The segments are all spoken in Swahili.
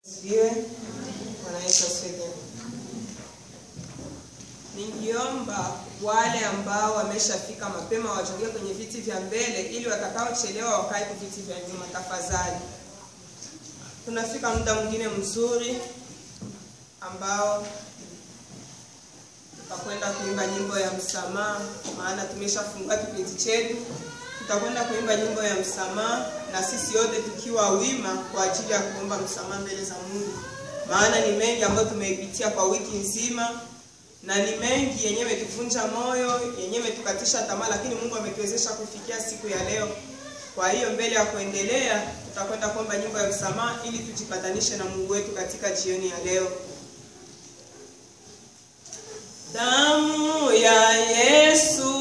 Asifiwe. Bwana Yesu asifiwe. Ningiomba wale ambao wameshafika mapema wajongee kwenye viti vya mbele ili watakaochelewa wakae kwa viti vya nyuma tafadhali. Tunafika muda mwingine mzuri ambao tutakwenda kuimba nyimbo ya msamaha, maana tumeshafungua kipindi chetu. Tutakwenda kuimba nyimbo ya msamaha na sisi wote tukiwa wima kwa ajili ya kuomba msamaha mbele za Mungu, maana ni mengi ambayo tumeipitia kwa wiki nzima na ni mengi yenyewe imetuvunja moyo, yenyewe imetukatisha tamaa, lakini Mungu ametuwezesha kufikia siku ya leo. Kwa hiyo mbele ya kuendelea, tutakwenda kuomba nyimbo ya msamaha ili tujipatanishe na Mungu wetu katika jioni ya leo. Damu ya Yesu,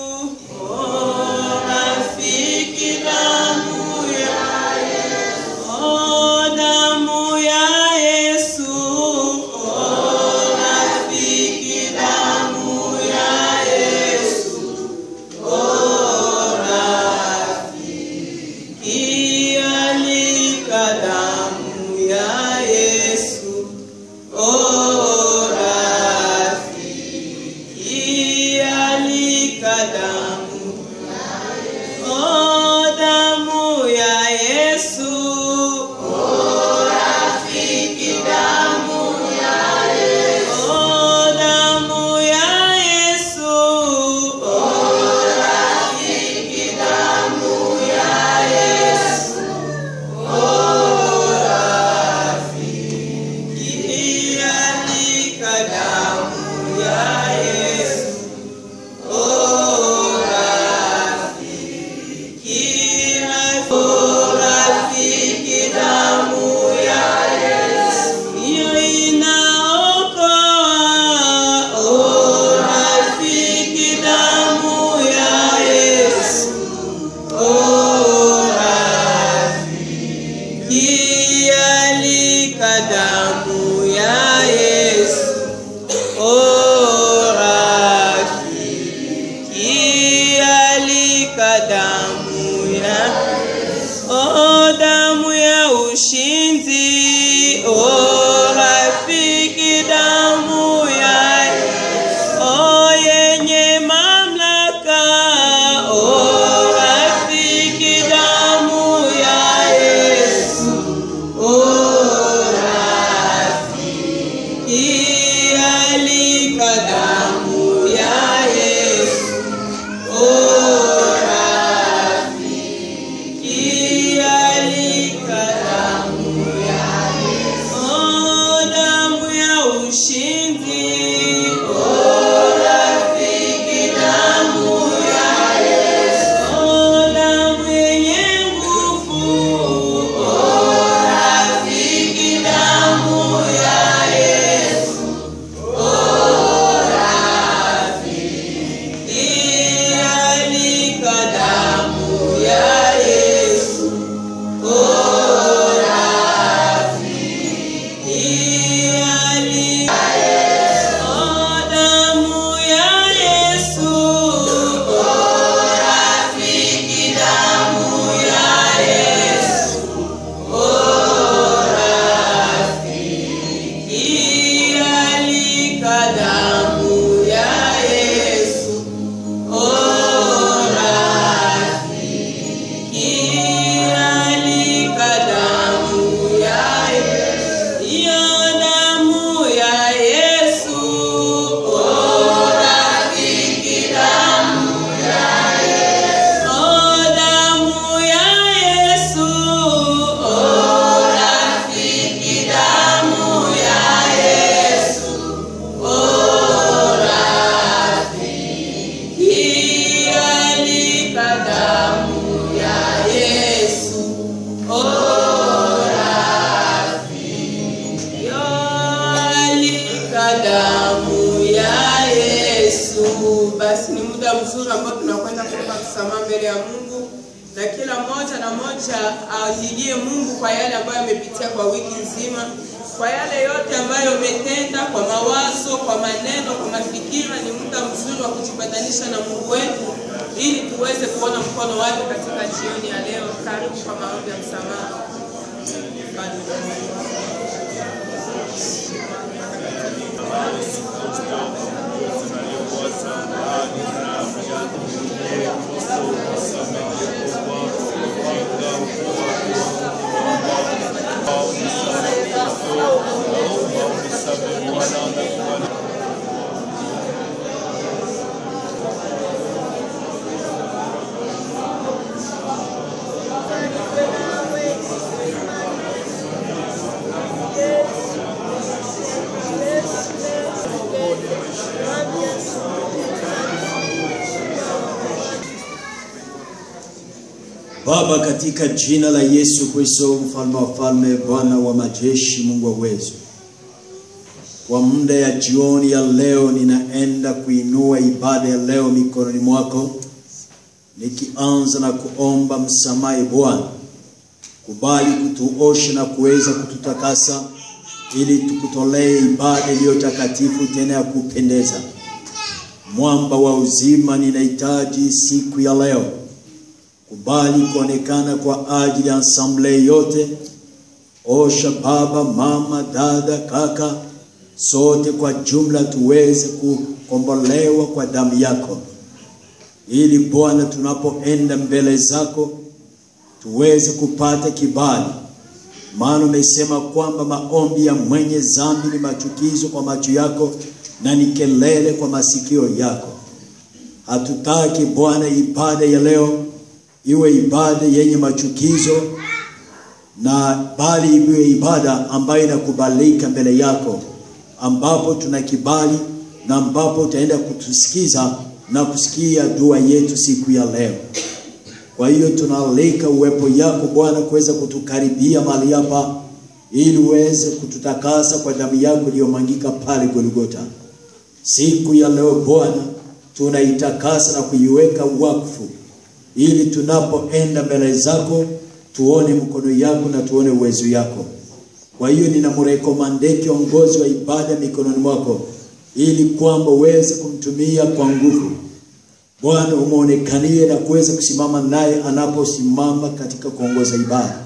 oh rafiki, damu ya Yesu, oh damu ya Yesu, oh rafiki, damu ya Yesu, oh rafiki, alika damu ya Yesu, oh rafiki, alika damu Oh, damu ya Yesu. Oh, rafiki, damu ya Yesu. Oh, damu ya Yesu. Oh, rafiki, damu ya Yesu. Oh, rafiki, alika damu ya Yesu. Oh, rafiki, oh, rafiki, damu ya Yesu. Hiyo inaokoa. Oh, rafiki, damu ya Yesu. Oh, rafiki, alika damu ya Yesu. Oh, rafiki, alika damu ya Oh, damu ya ushindi. Oh, rafiki, damu ya Oh, yenye mamlaka. Oh, rafiki, damu ya Yesu. Oh, rafiki, alika damu ya Yesu. Oh, rafiki, alika damu ya Yesu. Oh, damu ya ushindi. Oh, rafiki, damu ya Yesu. Oh, damu yenye nguvu. Oh, rafiki, damu ya Yesu. Oh, rafiki, alika damu ya Yesu. Oh, rafiki, alika Oh, damu ya Yesu. Oh, rafiki, damu ya Yesu. Oh, rafiki, alika damu ya Yesu. Oh, rafiki, alika damu ya Yesu. Iyo damu ya Yesu. Oh, rafiki, damu ya Yesu. Oh, damu ya Yesu. Oh, rafiki, damu ya Yesu. Oh, rafiki, alika damu ya Yesu. Oh, rafiki, alika damu ya Yesu. Basi ni muda mzuri ambao tunakwenda kuomba msamaha mbele ya Mungu, na kila mmoja na moja alilie Mungu kwa yale ambayo amepitia kwa wiki nzima, kwa yale yote ambayo umetenda kwa mawazo, kwa maneno, kwa mafikira. Ni muda mzuri wa kujipatanisha na Mungu wetu ili tuweze kuona mkono wake katika jioni ya leo. Karibu kwa maombi ya msamaha. Bado. Baba, katika jina la Yesu Kristo, mfalme wa falme, Bwana wa majeshi, Mungu wa uwezo, kwa muda ya jioni ya leo, ninaenda kuinua ibada ya leo mikononi mwako, nikianza na kuomba msamaha. Bwana, kubali kutuosha na kuweza kututakasa, ili tukutolee ibada iliyo takatifu tena ya kupendeza. Mwamba wa uzima, ninahitaji siku ya leo kubali kuonekana kwa ajili ya ensemble yote. Osha baba, mama, dada, kaka, sote kwa jumla tuweze kukombolewa kwa damu yako, ili Bwana, tunapoenda mbele zako tuweze kupata kibali, maana umesema kwamba maombi ya mwenye dhambi ni machukizo kwa macho yako na ni kelele kwa masikio yako. Hatutaki Bwana ibada ya leo iwe ibada yenye machukizo na bali iwe ibada ambayo inakubalika mbele yako, ambapo tuna kibali na ambapo utaenda kutusikiza na kusikia dua yetu siku ya leo. Kwa hiyo tunaalika uwepo yako Bwana kuweza kutukaribia mahali hapa, ili uweze kututakasa kwa damu yako iliyomwangika pale Golgotha. Siku ya leo Bwana, tunaitakasa na kuiweka wakfu ili tunapoenda mbele zako tuone mkono yako na tuone uwezo yako. Kwa hiyo ninamrekomande kiongozi wa ibada mikononi mwako, ili kwamba uweze kumtumia kwa nguvu. Bwana, umeonekanie na kuweza kusimama naye anaposimama katika kuongoza ibada.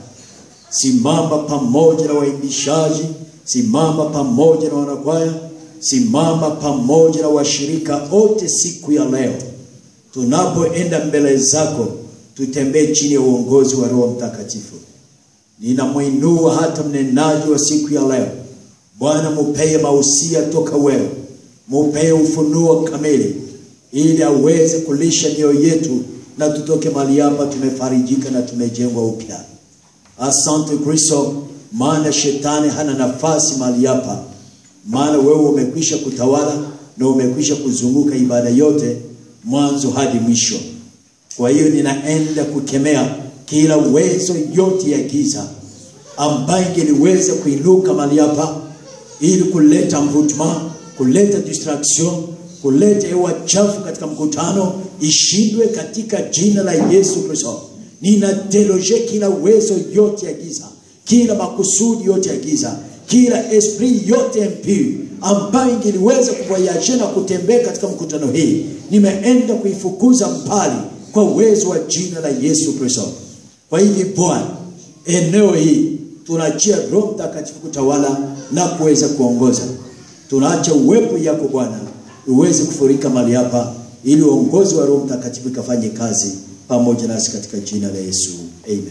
Simama pamoja na waimbishaji, simama pamoja na wanakwaya, simama pamoja na washirika wote siku ya leo tunapoenda mbele zako tutembee chini ya uongozi wa Roho Mtakatifu. Ninamwinua hata mnenaji wa siku ya leo, Bwana, mupeye mausia toka wewe, mupeye ufunuo kamili, ili aweze kulisha mioyo yetu na tutoke mahali hapa tumefarijika na tumejengwa upya. Asante Kristo, maana shetani hana nafasi mahali hapa, maana wewe umekwisha kutawala na umekwisha kuzunguka ibada yote mwanzo hadi mwisho. Kwa hiyo ninaenda kukemea kila uwezo yote ya giza ambayo ingeliweza kuinuka mahali hapa ili kuleta mvutuma, kuleta distraction, kuleta hewa chafu katika mkutano, ishindwe katika jina la Yesu Kristo. Ninadeloje kila uwezo yote ya giza, kila makusudi yote ya giza, kila esprit yote impure ambayo ingeliweza kuvoyaje na kutembea katika mkutano hii, nimeenda kuifukuza mbali kwa uwezo wa jina la Yesu Kristo. Kwa hivi Bwana, eneo hii tunachia Roho Mtakatifu kutawala na kuweza kuongoza. Tunaacha uwepo yako Bwana uweze kufurika mahali hapa, ili uongozi wa Roho Mtakatifu ikafanye kazi pamoja nasi katika jina la Yesu, amen.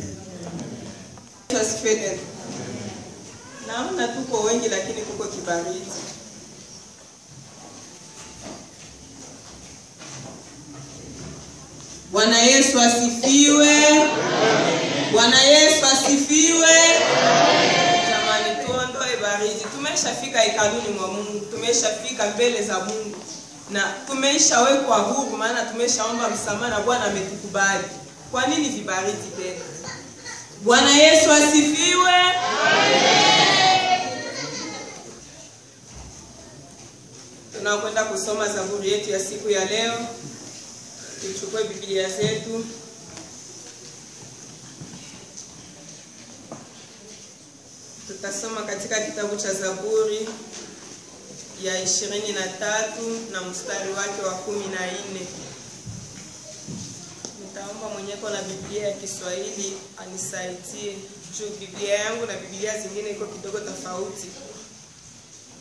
Asifiwe tena. Naona tuko wengi lakini kuko kibaridi. Bwana Yesu asifiwe. Bwana Yesu asifiwe. Jamani, tuondoe baridi. Tumeshafika hekaluni mwa Mungu, tumeshafika mbele za Mungu na tumeshawekwa huru, maana tumeshaomba msamaha na Bwana ametukubali. Kwa nini vibaridi tena? Bwana Yesu asifiwe. Tunakwenda kusoma zaburi yetu ya siku ya leo. Tuchukue Biblia zetu. Tutasoma katika kitabu cha Zaburi ya ishirini na tatu na mstari wake wa kumi na nne. Nitaomba mwenyeko na Biblia ya Kiswahili anisaidie juu Biblia yangu na Biblia zingine iko kidogo tofauti.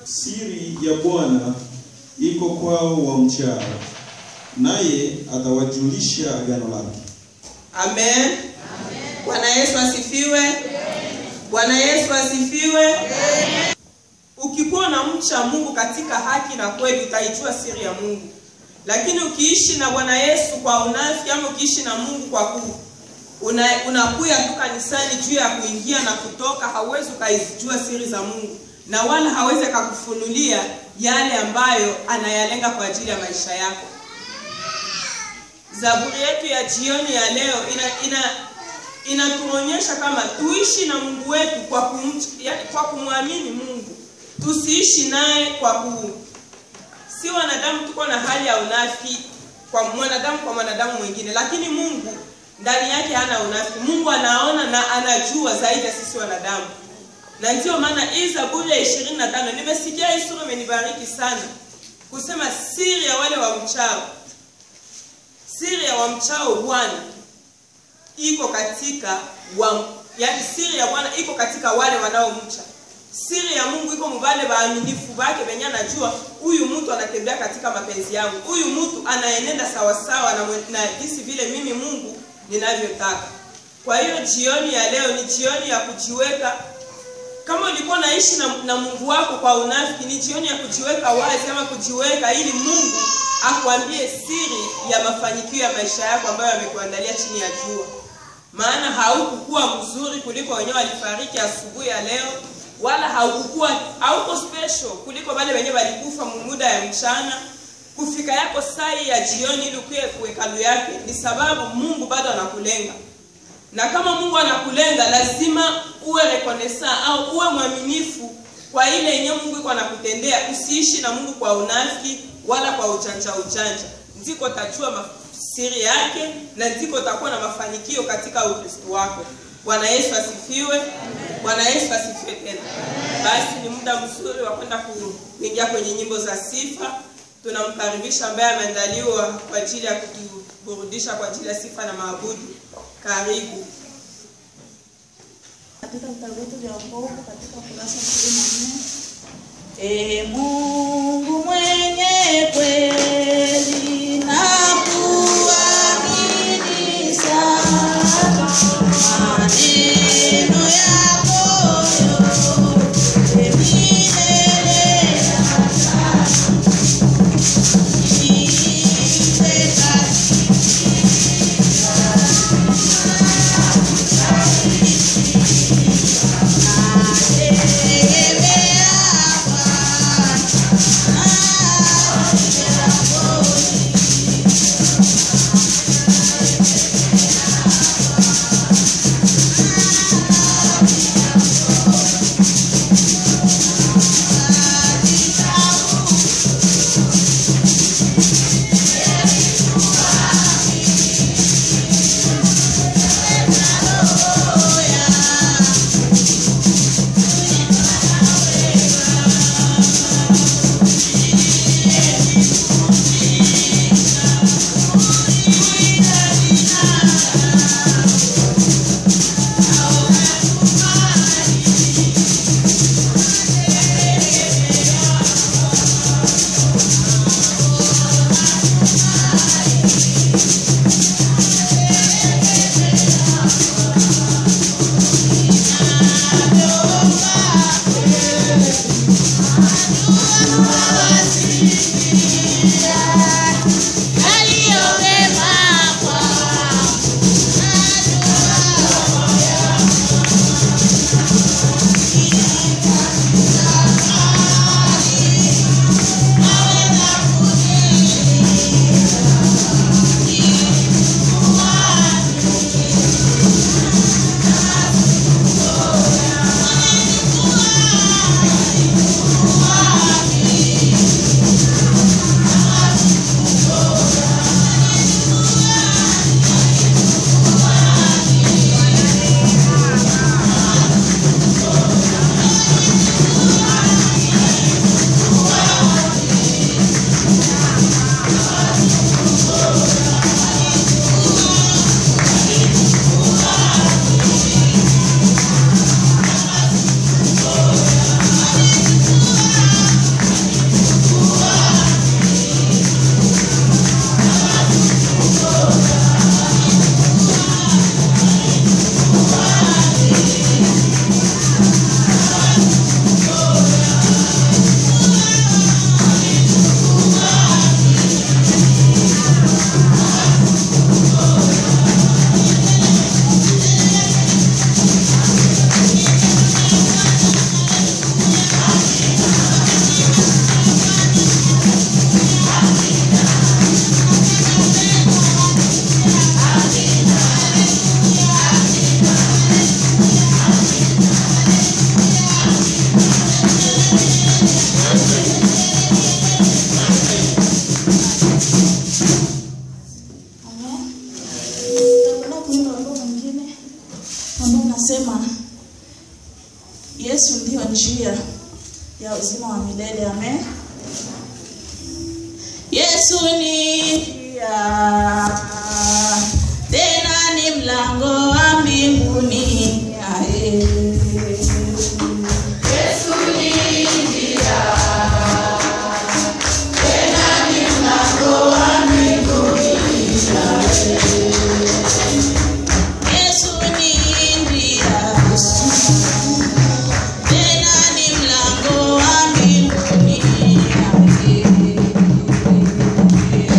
Siri ya Bwana iko kwao wamchao, naye atawajulisha agano lake. Amen. Bwana Yesu asifiwe. Bwana Yesu asifiwe. Ukikuwa na mcha Mungu katika haki na kweli utaijua siri ya Mungu. Lakini ukiishi na Bwana Yesu kwa unafiki ama ukiishi na Mungu kwa ku una, unakuya tu kanisani juu ya kuingia na kutoka, hauwezi ukaijua siri za Mungu na wala hawezi akakufunulia yale ambayo anayalenga kwa ajili ya maisha yako. Zaburi yetu ya jioni ya leo ina, ina inatuonyesha kama tuishi na Mungu wetu kwa kumcha, yani kwa kumwamini Mungu. Tusiishi naye kwa ku si wanadamu tuko na hali ya unafiki kwa mwanadamu kwa mwanadamu mwingine, lakini Mungu ndani yake hana unafiki. Mungu anaona na anajua zaidi ya sisi wanadamu, na ndiyo maana hii Zaburi ya ishirini na tano nimesikia hii sura imenibariki sana, kusema siri ya wale wamchao, siri ya wamchao Bwana iko katika wa, yani siri ya Bwana iko katika wale wanaomcha. Siri ya Mungu iko mubale waaminifu bake benye anajua huyu mtu anatembea katika mapenzi yangu, huyu mtu anaenenda sawasawa na, mwe- na jinsi vile mimi Mungu ninavyotaka. Kwa hiyo jioni ya leo ni jioni ya kujiweka kama ulikuwa naishi na, na Mungu wako kwa unafiki, ni jioni ya kujiweka wazi ama kujiweka ili Mungu akuambie siri ya mafanikio ya maisha yako ambayo amekuandalia chini ya jua. Maana haukukuwa mzuri kuliko wenyewe walifariki asubuhi ya leo, wala haukukuwa hauko special kuliko wale wenyewe walikufa muda ya mchana. Kufika yako saa hii ya jioni ili ukuye kuhekalu yake ni sababu Mungu bado anakulenga na kama Mungu anakulenga lazima uwe rekonesa au uwe mwaminifu kwa ile yenye Mungu iko anakutendea. Usiishi na Mungu kwa unafiki wala kwa ujanja ujanja, ndiko tajua ma- siri yake na ndiko utakuwa na mafanikio katika Ukristo wako. Bwana Yesu asifiwe. Bwana Yesu asifiwe tena. Basi ni muda mzuri wa kwenda ku- kuingia kwenye nyimbo za sifa. Tunamkaribisha ambaye ameandaliwa kwa ajili ya kutuburudisha kwa ajili ya sifa na maabudu. Karibu. katika vitabu vyetu vya wokovu katika kurasa ishirini na nne e Mungu mwenye kweli na kuamini sana maneno yako yote milele na sasa. Nipe nategemea Bwana inasema Yesu ndiyo njia ya uzima wa milele. Amen. Yesu ni njia, tena ni mlango wa mbinguni. Ae. Yesu ni njia, tena ni mlango wa mbinguni. Ae.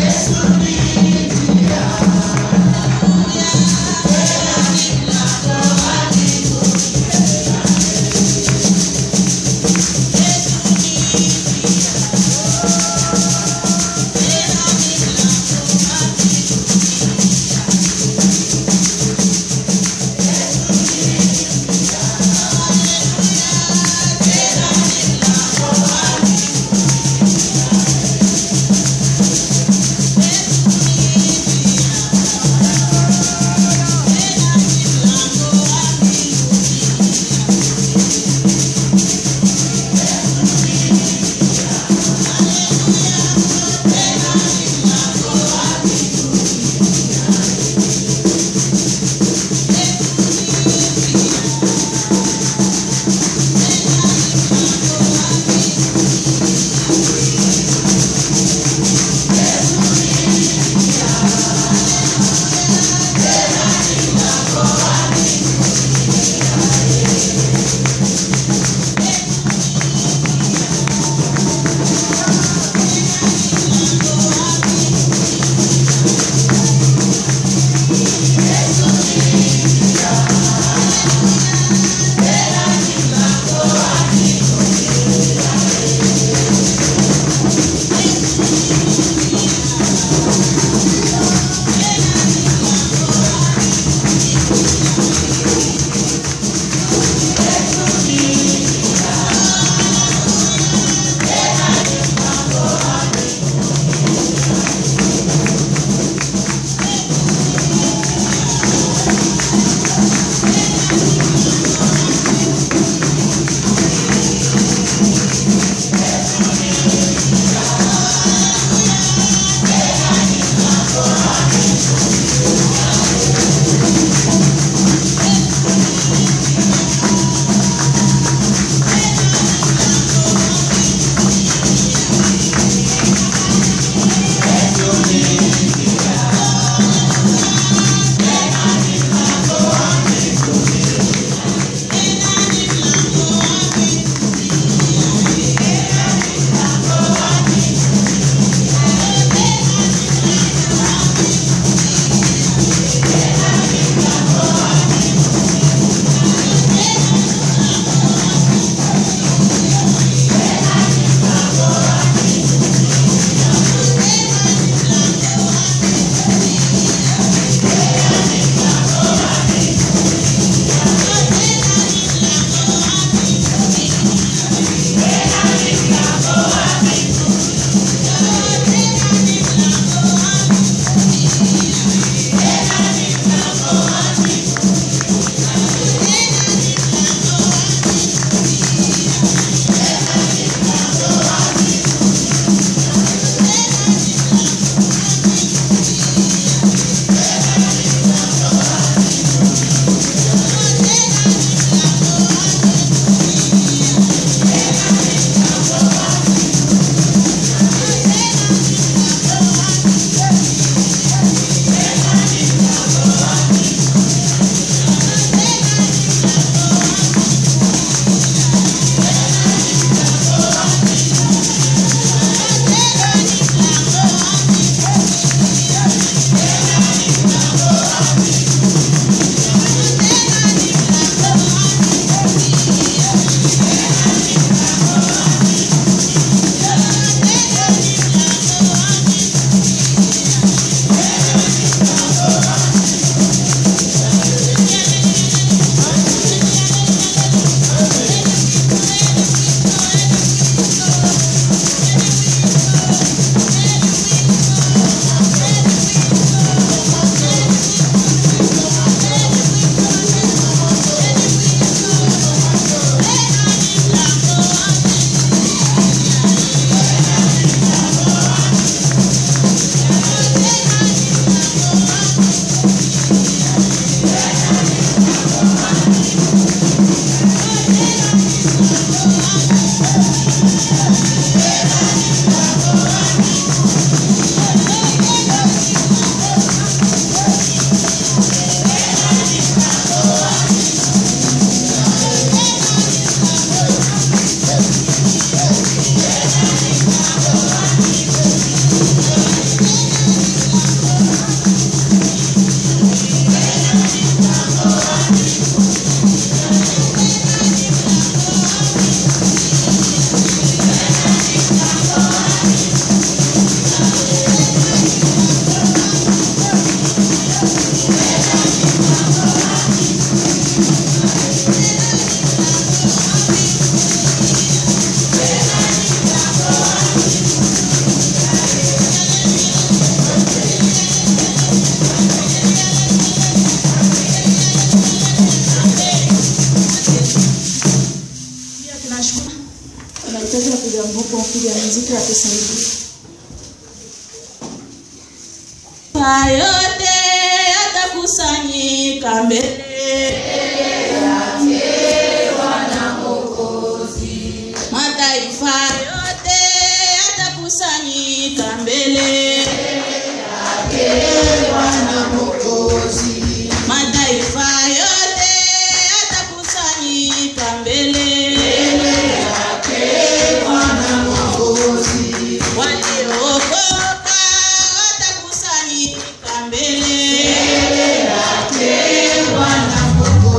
yetu atusaidie. Mataifa yote yatakusanyika mbele mataifa yote yatakusanyika mbele mataifa yote yatakusanyika mbele waliookoka watakusanyika mbele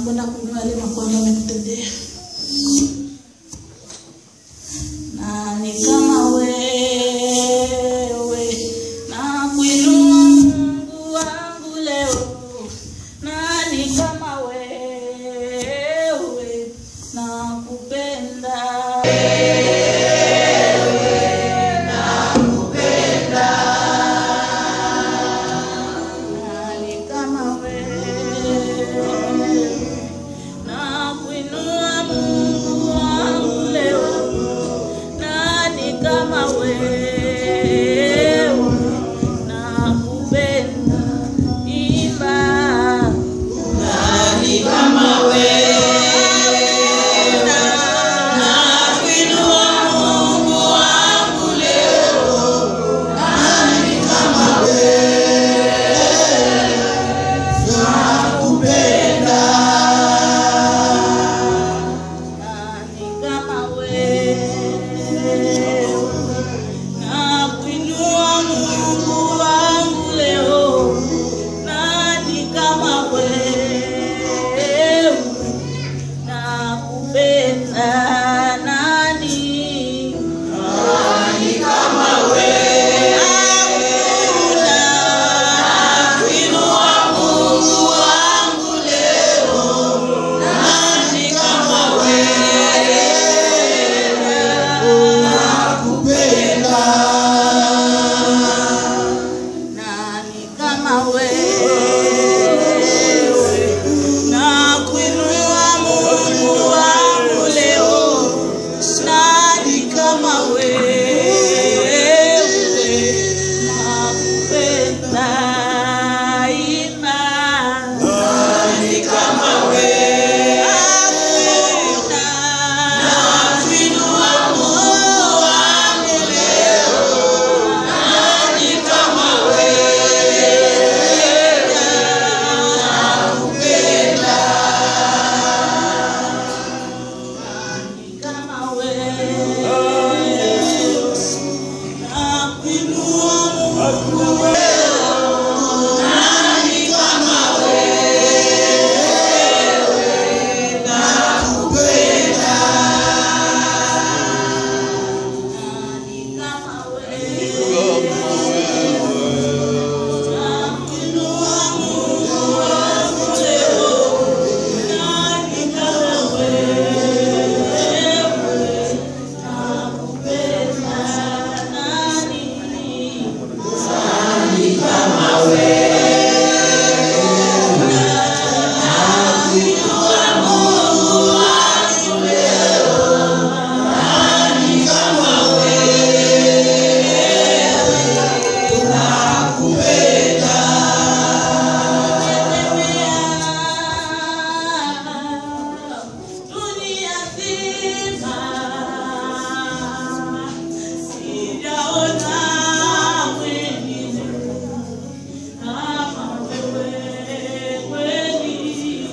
kwenda kuinua yale makuu ambayo amekutendea. Nani kama wewe, na kuinua Mungu wangu leo. Nani kama wewe, na kupenda nani kama wewe na kuinua Mungu wangu leo. Nani kama wewe na kupenda imba. Nani kama wewe na kuinua Mungu wangu leo. Nani kama nani kama wewe na kuinua Mungu wangu leo. Nani kama wewe na kupenda nani? Nani kama wewe hakuna kuinua Mungu wangu leo. Nani kama nani kama wewe na kuinua Mungu wangu leo. Nani kama wewe na kupenda imani. Nani kama wewe hakuna na kuinua Mungu wangu leo. Nani kama kama wewe na kuinua Mungu nani kama wewe na kupenda nani kama wewe na kuinua Mungu wangu leo nani kama dunia nzima sijaona mwingine kama wewe kweli.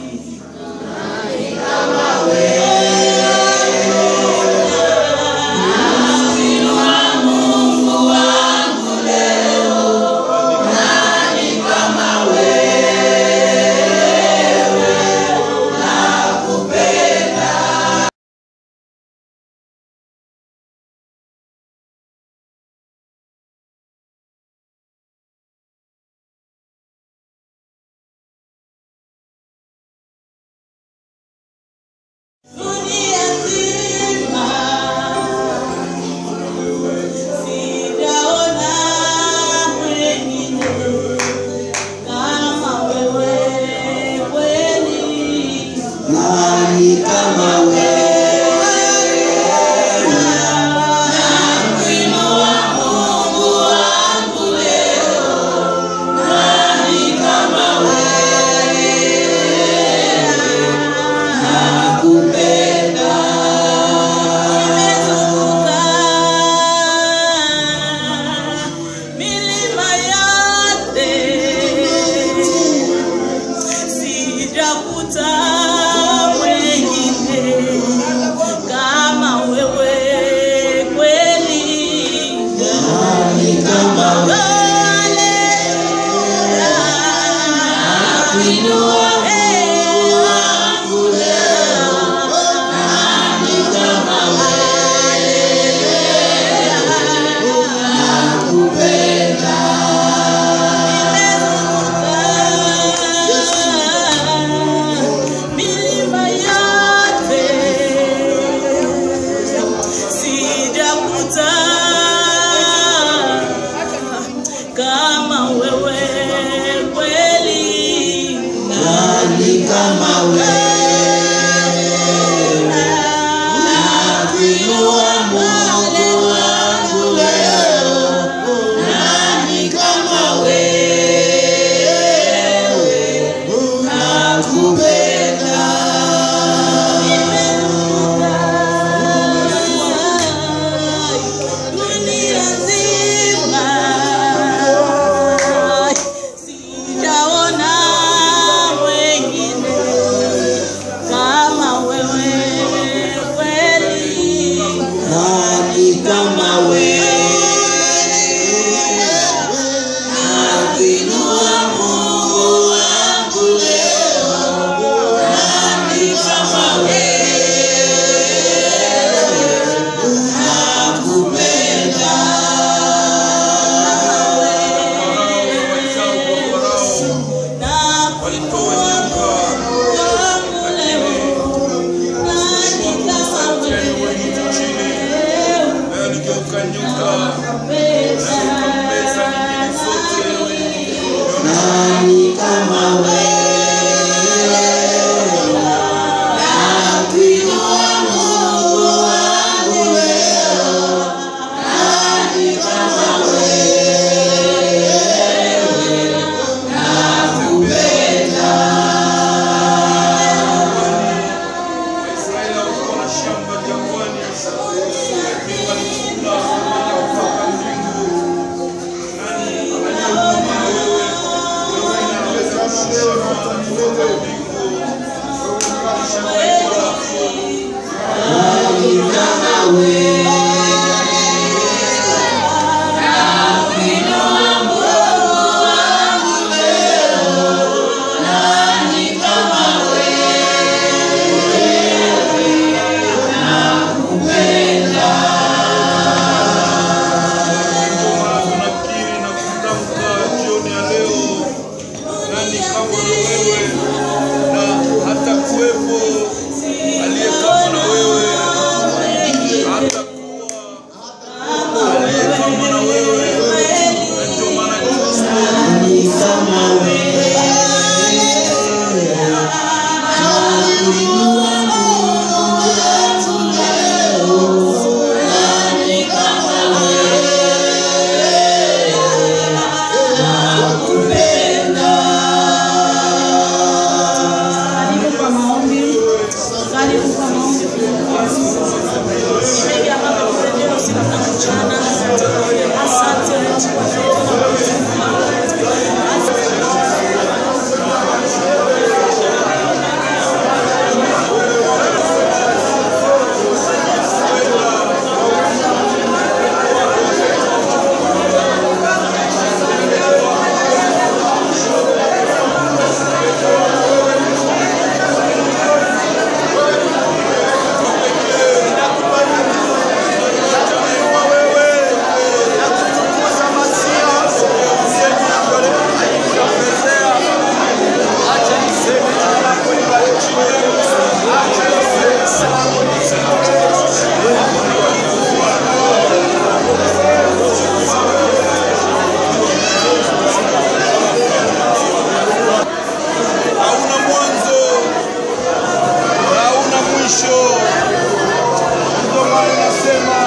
Dunia nzima sijaona mwingine kama wewe kweli. Nani kama Nakuinua Mungu wangu leo, nani kama wewe? Nakupenda. Nimezunguka milima yote sijakuta mwengine kama wewe kweli. Haleluya. nani kama wewe? Nakuinua Mungu wangu leo, nani kama wewe? Nakupenda. Dunia nzima sijaona mwengine kama wewe kweli. Nani kama wewe? Nakuinua Mungu wangu leo, nani kama wewe? Nakupenda. Na kuinua Mungu wangu leo, nani kama wewe? Nani kama wewe? Nakuinua Mungu wangu leo, nani kama wewe? Nakupenda. Nani kama wewe? Nakuinua Mungu wangu leo, nani kama wewe? Nakupenda. tunakiri na kutamka jioni ya leo, nani kama na wewe, na hata kuwepo aliye kama na wewe, hata kuwa aliye kama na wewe, na ndio maana Kristo Nani kama wewe? Nakuinua Mungu wangu leo, nani kama wewe? Nakupenda. Karibu kwa maombi. Karibu kwa maombi. Mengi ambavyo tumejenga usiku na mchana. Asante Mungu kwa hauna mwanzo na hauna mwisho. Ndio maana nasema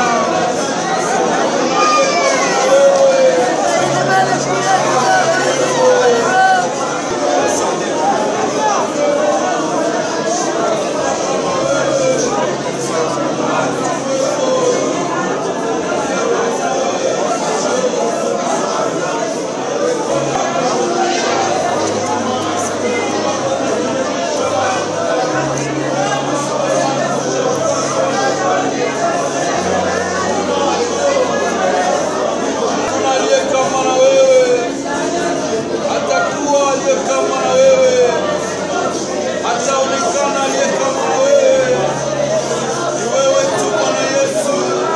kuna aliye kama na wewe, hatakuwa aliye kama na wewe, hataonekana aliye kama na wewe. Ni wewe tu Bwana Yesu.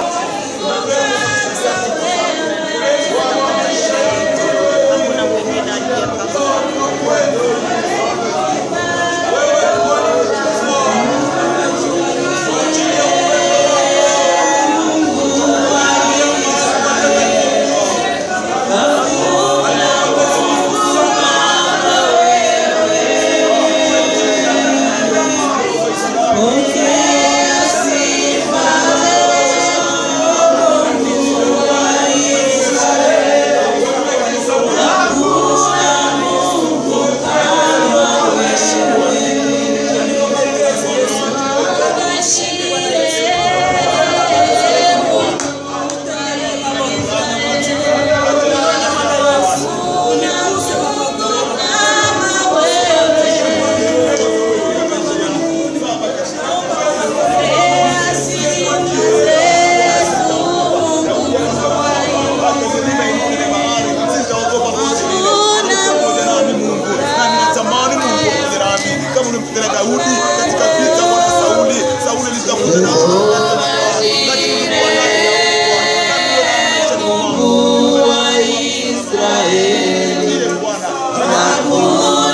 Hakuna mwingine aliye kama Wewe kupigana Daudi katika vita Bwana Sauli. Sauli alitafuta na lakini ulikuwa naye na Mungu wa Israeli. Ndiye Bwana.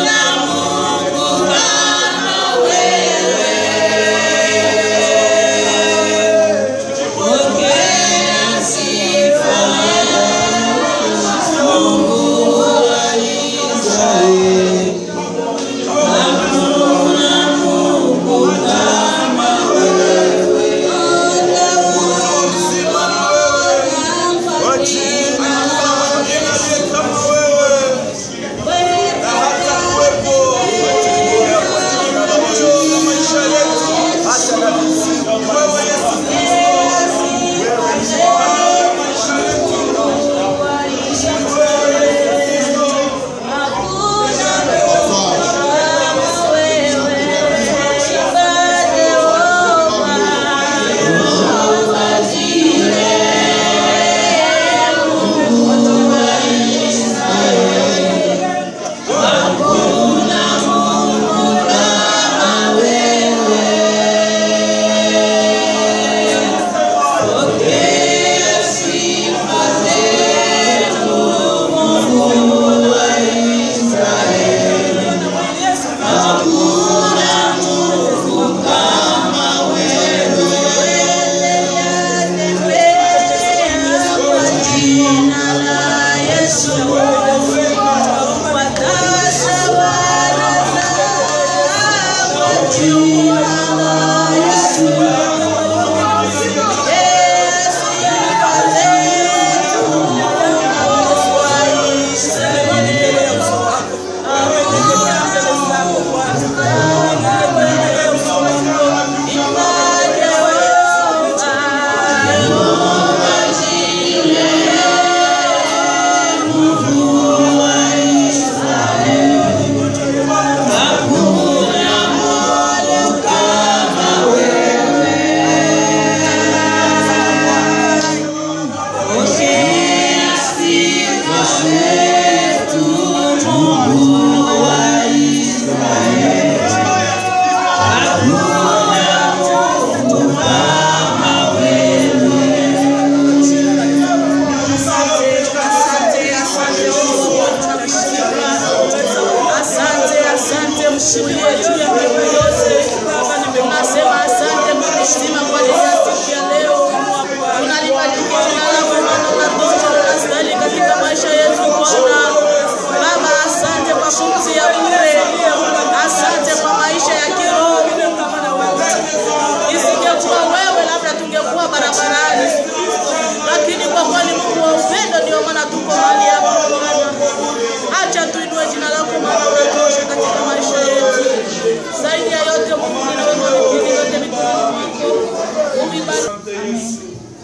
Kwa jina mwingine aliye kama wewe na hata kuwepo katika kwa jina la Yesu na maisha yetu hata na mizimu. Wewe Yesu Kristo, wewe ni Bwana wa maisha yetu. Asante, asante mshikilie juu ya mbingu yote. Tunasema asante Mungu mzima kwa ajili ya siku ya leo. Tunalibariki jina lako Bwana, unatosha, unastahili katika maisha yetu Bwana. Baba, asante kwa pumzi ya bure, asante kwa maisha ya kiroho. Isingekuwa wewe, labda tungekuwa barabarani, lakini kwa kweli Mungu wa upendo, ndio maana tuko mahali hapa Bwana. Acha tuinue jina lako maana unatosha katika maisha yetu. Zaidi ya yote Mungu, ninaweka vipindi vyote mikononi mwako. Uvibariki. Amen.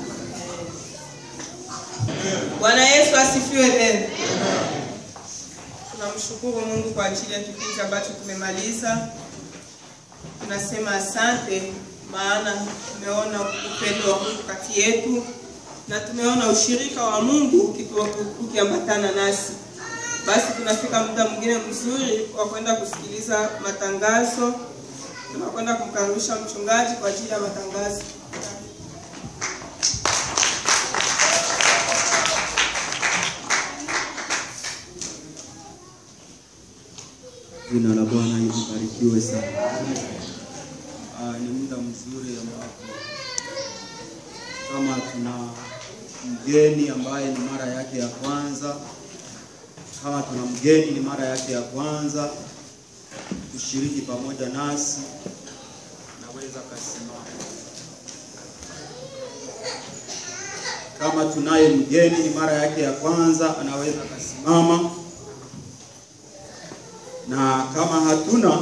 Bwana Yesu asifiwe tena. Tunamshukuru Mungu kwa ajili ya kipindi ambacho tumemaliza. Tunasema asante, maana tumeona upendo wa Mungu kati yetu na tumeona ushirika wa Mungu ukitu- ukiambatana nasi. Basi tunafika muda mwingine mzuri wa kwenda kusikiliza matangazo. Tunakwenda kumkaribisha mchungaji kwa ajili ya matangazo. Jina la Bwana libarikiwe sana. Ah, ni muda mzuri ambapo kama tuna mgeni ambaye ni mara yake ya kwanza, kama tuna mgeni ni mara yake ya kwanza kushiriki pamoja nasi, naweza kasimama. Kama tunaye mgeni ni mara yake ya kwanza, anaweza kasimama na kama hatuna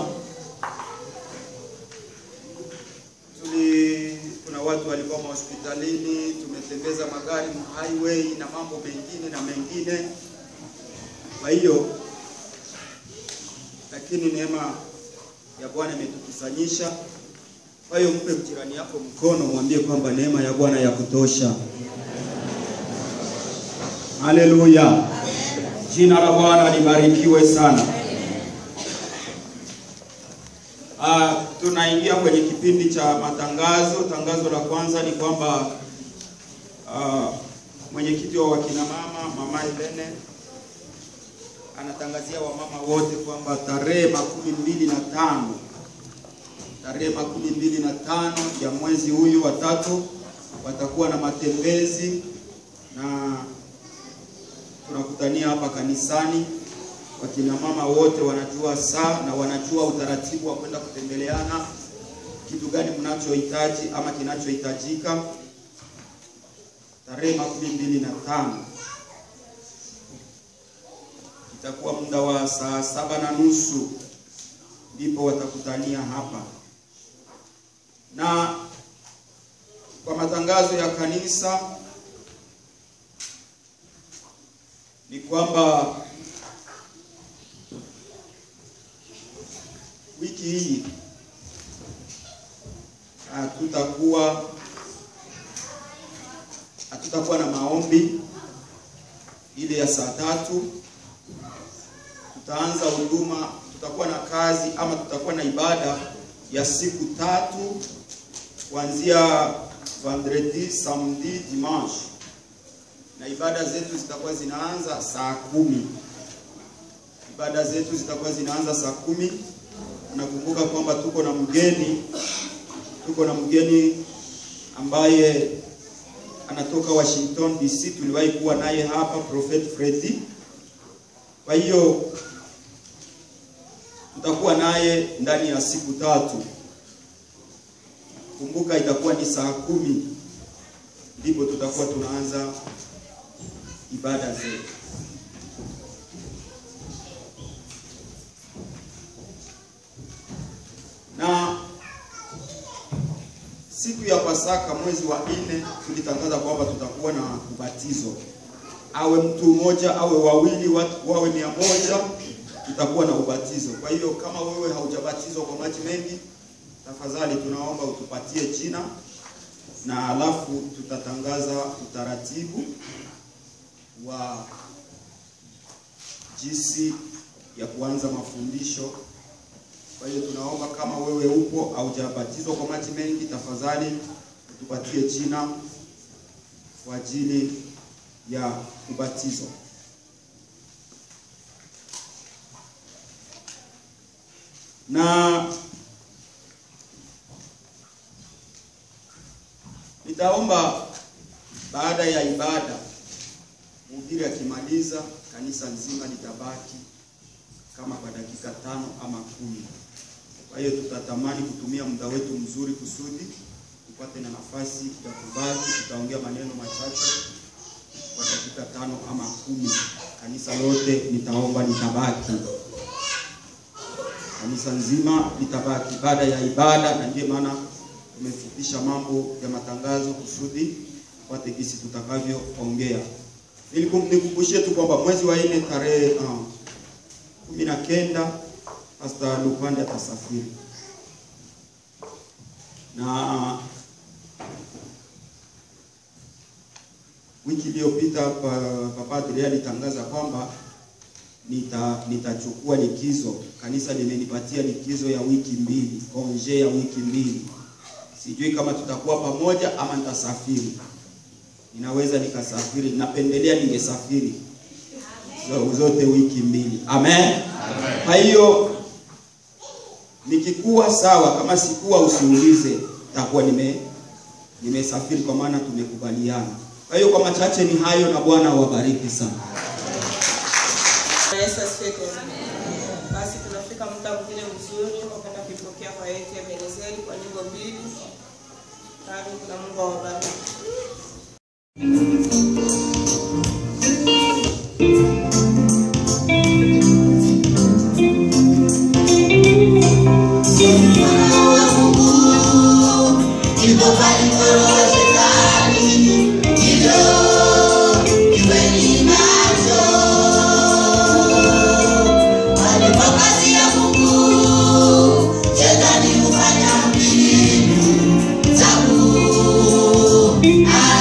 tuli kuna watu walikuwa mahospitalini, tumetembeza magari highway na mambo mengine na mengine. Kwa hiyo lakini neema ya Bwana imetukusanyisha. Kwa hiyo mpe jirani yako mkono, mwambie kwamba neema ya Bwana ya kutosha. Haleluya, jina la Bwana libarikiwe sana. Uh, tunaingia kwenye kipindi cha matangazo. Tangazo la kwanza ni kwamba uh, mwenyekiti wa wakina mama mama Helene anatangazia wamama wote kwamba tarehe makumi mbili na tano tarehe makumi mbili na tano ya mwezi huyu wa tatu watakuwa na matembezi na tunakutania hapa kanisani. Wakina mama wote wanajua saa na wanajua utaratibu wa kwenda kutembeleana, kitu gani mnachohitaji ama kinachohitajika. Tarehe makumi mbili na tano itakuwa muda wa saa saba na nusu ndipo watakutania hapa, na kwa matangazo ya kanisa ni kwamba wiki hii hatutakuwa hatutakuwa na maombi ile ya saa tatu. Tutaanza huduma, tutakuwa na kazi ama tutakuwa na ibada ya siku tatu kuanzia vendredi, samedi, dimanche na ibada zetu zitakuwa zinaanza saa kumi. Ibada zetu zitakuwa zinaanza saa kumi. Nakumbuka kwamba tuko na mgeni, tuko na mgeni ambaye anatoka Washington DC, tuliwahi kuwa naye hapa, Prophet Freddy. Kwa hiyo tutakuwa naye ndani ya siku tatu. Kumbuka itakuwa ni saa kumi ndipo tutakuwa tunaanza ibada zetu. Na siku ya Pasaka mwezi wa nne tulitangaza kwamba tutakuwa na ubatizo, awe mtu mmoja awe wawili, watu wawe mia moja, tutakuwa na ubatizo. Kwa hiyo kama wewe haujabatizwa kwa maji mengi, tafadhali tunaomba utupatie jina na alafu tutatangaza utaratibu wa jinsi ya kuanza mafundisho. Kwa hiyo tunaomba kama wewe upo haujabatizwa kwa maji mengi, tafadhali utupatie jina kwa ajili ya ubatizo. Na nitaomba baada ya ibada mhubiri akimaliza, kanisa nzima litabaki kama kwa dakika tano ama kumi. Kwa hiyo tutatamani kutumia muda wetu mzuri kusudi tupate na nafasi ya kubaki. Tutaongea maneno machache kwa dakika tano ama kumi. Kanisa lote nitaomba litabaki, kanisa nzima litabaki baada ya ibada, na ndiyo maana tumefupisha mambo ya matangazo kusudi tupate gisi tutakavyoongea ili nikukumbushie tu kwamba mwezi wa nne tarehe uh, kumi na kenda Pastor Lupande atasafiri na wiki iliyopita Papa Adria alitangaza kwamba nita nitachukua likizo. Kanisa limenipatia likizo ya wiki mbili, konje ya wiki mbili. Sijui kama tutakuwa pamoja ama nitasafiri ninaweza nikasafiri, napendelea ningesafiri zote wiki mbili. Amen. Kwa hiyo nikikuwa sawa, kama sikuwa usiulize, takuwa nime nimesafiri, kwa maana tumekubaliana. Kwa hiyo kwa machache ni hayo, na Bwana awabariki sana. Yesu asifiwe tena. Basi tunafika muda mwingine mzuri wa kwenda kuipokea kwa yetu ya Ebenezeri kwa nyimbo mbili. Karibu na Mungu awabariki. Shetani hufanya mbinu za ku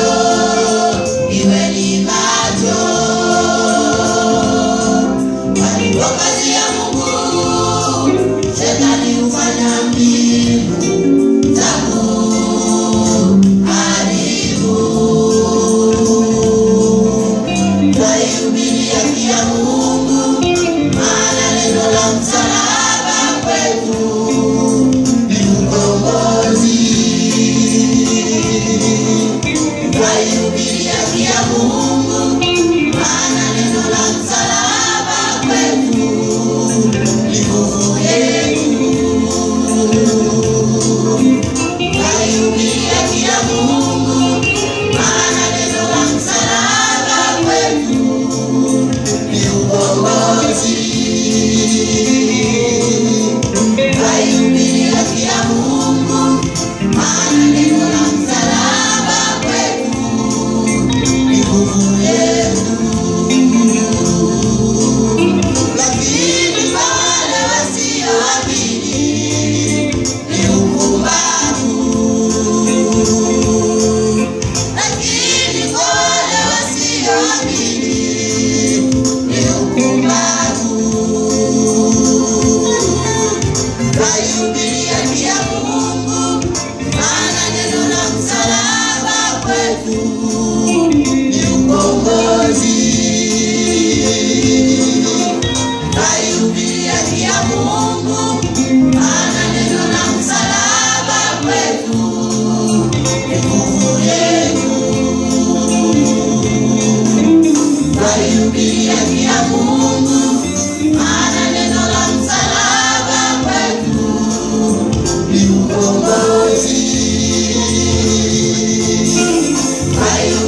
iweni macho, kwani kwa kazi ya Mungu shetani hufanya mbinu za kuharibu. Twaihubiri haki ya Mungu, maana neno la msalaba kwetu ni ukombozi. Twaihubiri haki ya Mungu, maana neno la msalaba kwetu ni nguvu yetu. Twaihubiri haki ya Mungu, maana neno la msalaba kwetu ni ukombozi. Twaihubiri haki ya Mungu, maana neno la msalaba kwetu ni nguvu yetu. Lakini kwa wale wasioamini ni upumbavu. Lakini kwa wale wasioamini ni upumbavu. Twaihubiri haki ya Mungu, maana neno la msalaba kwetu ni ukombozi. Twaihubiri haki ya Mungu, maana neno la msalaba kwetu ni nguvu yetu. Twaihubiri haki ya Mungu, maana neno la msalaba kwetu ni ukombozi. Twaihubiri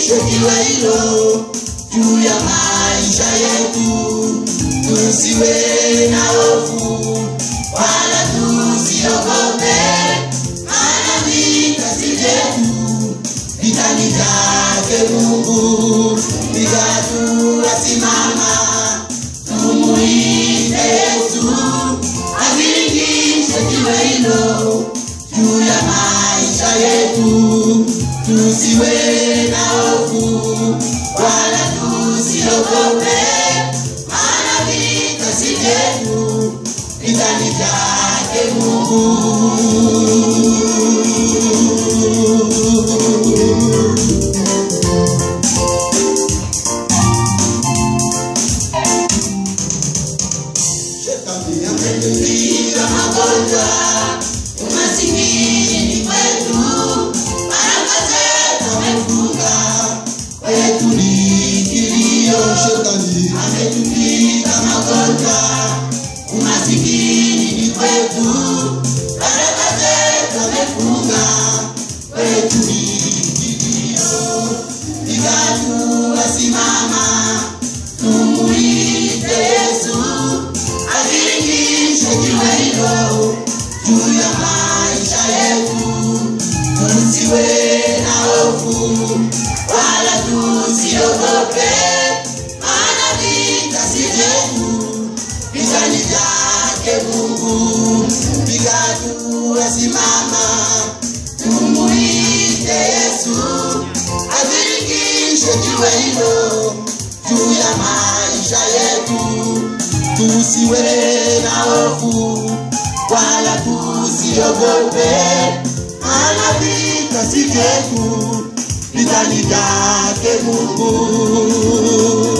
Alihakikishe jiwe hilo juu ya maisha yetu, tusiwe na hofu wala tusiogope, maana vita si vyetu, vita ni vyake Mungu. Piga hatua, simama, tumuite Yesu, azilingishe jiwe hilo juu ya maisha yetu, tusiwe na hofu wala tusiogope, maana vita si vyetu, vita ni vyake Mungu. Shetani ametupiga magonjwa, umasikini ni kwetu, baraka zetu amefunga, kwetu ni kilio. Shetani ametupiga magonjwa, umasikini ni kwetu, baraka zetu amefunga, kwetu ni kilio. Piga hatua, simama, tumuite Yesu azilingishe jiwe hilo juu ya maisha yetu, tusiwe na hofu wala tusiogope, maana vita si vyetu, vita ni vyake Mungu. Piga hatua, simama, tumuite Yesu, azilingishe jiwe hilo juu ya maisha yetu tusiwe na hofu wala tusiogope, maana vita si vyetu, vita ni vyake Mungu.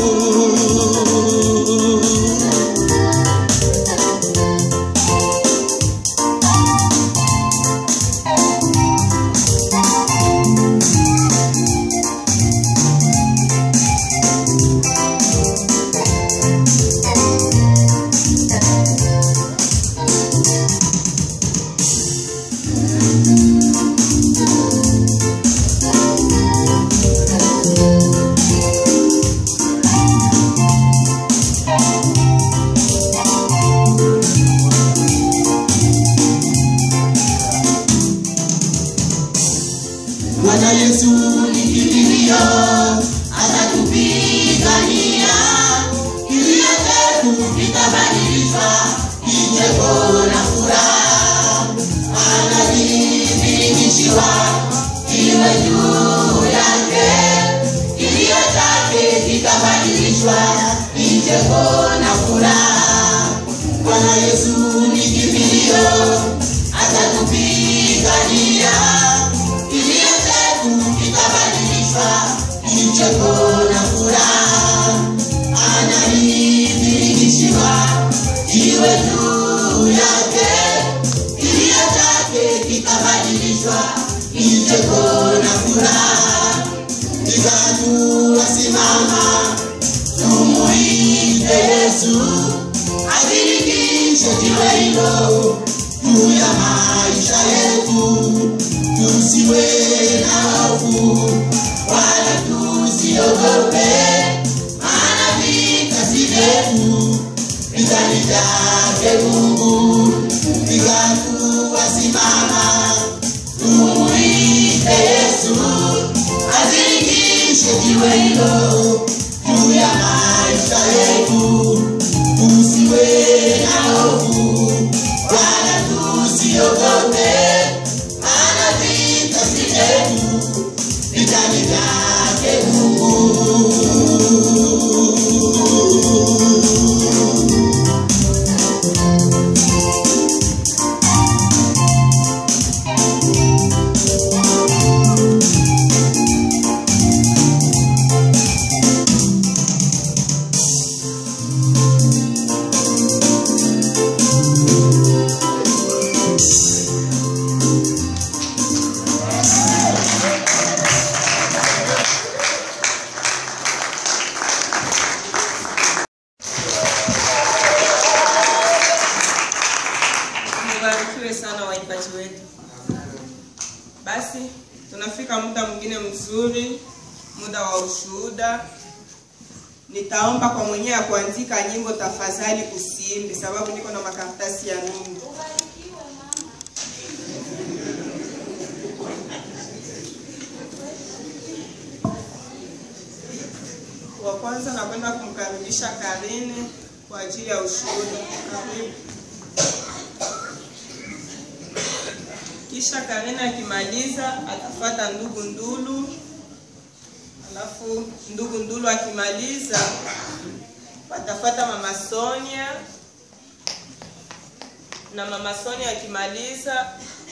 Bwana Yesu ni kimbilio, atatupigania. Kilio chetu kitabadilishwa kicheko na furaha. Anadhibitishiwa iwe juu yake, kilio chake kitabadilishwa kicheko na furaha. Bwana Yesu ni kimbilio, atatupigania kilio chetu kitabadilishwa kicheko na furaha. Anaibirishiwa jiwe juu yake, kilio chake kitabadilishwa kicheko na furaha. Piga hatua, simama, tumuite Yesu, azilingishe jiwe hilo juu ya maisha yetu tusiwe na hofu wala tusiogope, maana vita si vyetu, vita ni vyake Mungu. Piga hatua, simama, tumuite Yesu, azilingishe jiwe hilo juu ya maisha yetu, tusiwe na hofu wala tusiogope maana vita si vyetu, vita ni vyake Mungu. Mbarikiwe sana waimbaji wetu. Basi tunafika muda mwingine mzuri muda wa ushuhuda. Nitaomba kwa mwenyewe ya kuandika nyimbo, tafadhali usiimbe, sababu niko na makaratasi ya mingi. Wa kwanza nakwenda kumkaribisha Karine kwa ajili ya ushuhuda. Karibu. Kisha Karine akimaliza atafata ndugu Ndulu, alafu ndugu Ndulu akimaliza watafata mama Sonia, na mama Sonia akimaliza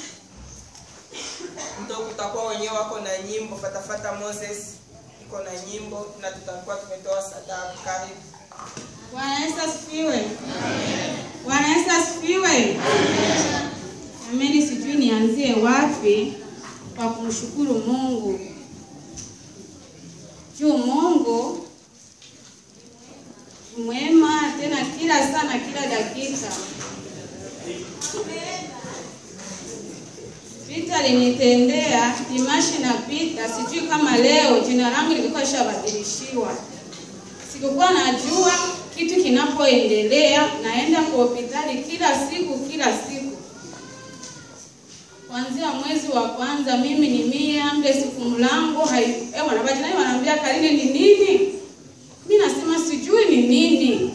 ndo kutakuwa wenyewe wako na nyimbo, patafata Moses iko na nyimbo na tutakuwa tumetoa sadaka. Karibu. Bwana Yesu asifiwe. Bwana Yesu asifiwe. Ameni, sijui nianzie wapi kwa kumshukuru Mungu juu Mungu ni mwema tena kila saa na kila dakika. Vita alinitendea dimashi na pita, sijui kama leo jina langu lilikuwa shabadilishiwa sikukuwa najua kitu kinapoendelea. Naenda kwa hospitali kila siku kila siku, kuanzia mwezi wa kwanza. Mimi ni mia mle siku mlango hai eh, wanabajinani wanaambia Karine ni nini? Mi nasema sijui ni nini.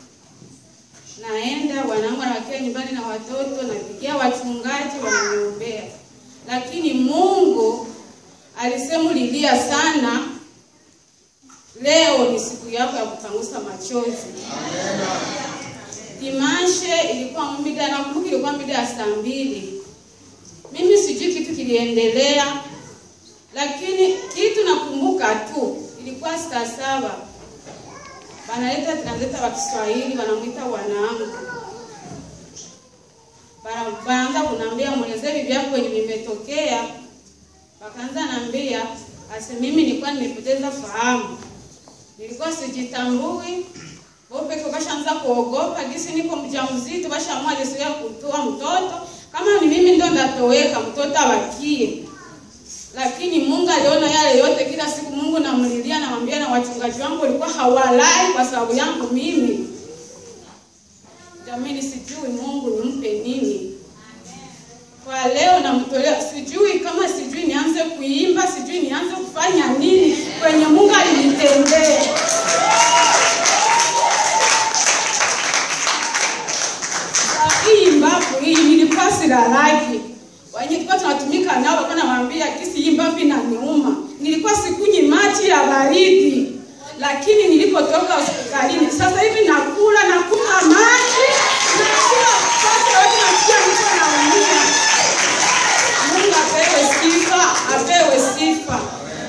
Naenda wanangu wanawakia nyumbani na watoto, napigia wachungaji wananiombea, lakini Mungu alisemulilia sana Leo ni siku yako ya kupangusa machozi. Dimashe ilikuwa mida, nakumbuka ilikuwa mida ya saa mbili. Mimi sijui kitu kiliendelea, lakini kitu nakumbuka tu ilikuwa saa saba, banaleta transleta wa Kiswahili wanamwita wanangu, Bana- banaanza kunambia mwelezee bibi yako wenye vimetokea. Wakaanza nambia ase mimi nilikuwa nimepoteza fahamu nilikuwa sijitambui. Wao peke bashaanza kuogopa gisi niko mjamzito, bashaamua jinsi ya kutoa mtoto. Kama ni mimi ndo ndatoweka, mtoto abakie. Lakini Mungu aliona yale yote, kila siku Mungu namlilia, namwambia na wachungaji wangu walikuwa hawalai kwa sababu yangu mimi. Jamani, sijui Mungu nimpe nini kwa leo namtolea, sijui kama sijui nianze kuimba, sijui nianze kufanya nini kwenye Mungu alinitendea. Hii mbavu hii nilikuwa silalaki. Wenye tulikuwa tunatumika nao walikuwa nawaambia kisi hii mbavu inaniuma. Nilikuwa sikunywi maji ya baridi. Lakini nilipotoka hospitalini sasa hivi nakula nakunywa maji nakula sasa yote nasikia niko naumia. Mungu apewe sifa, apewe sifa.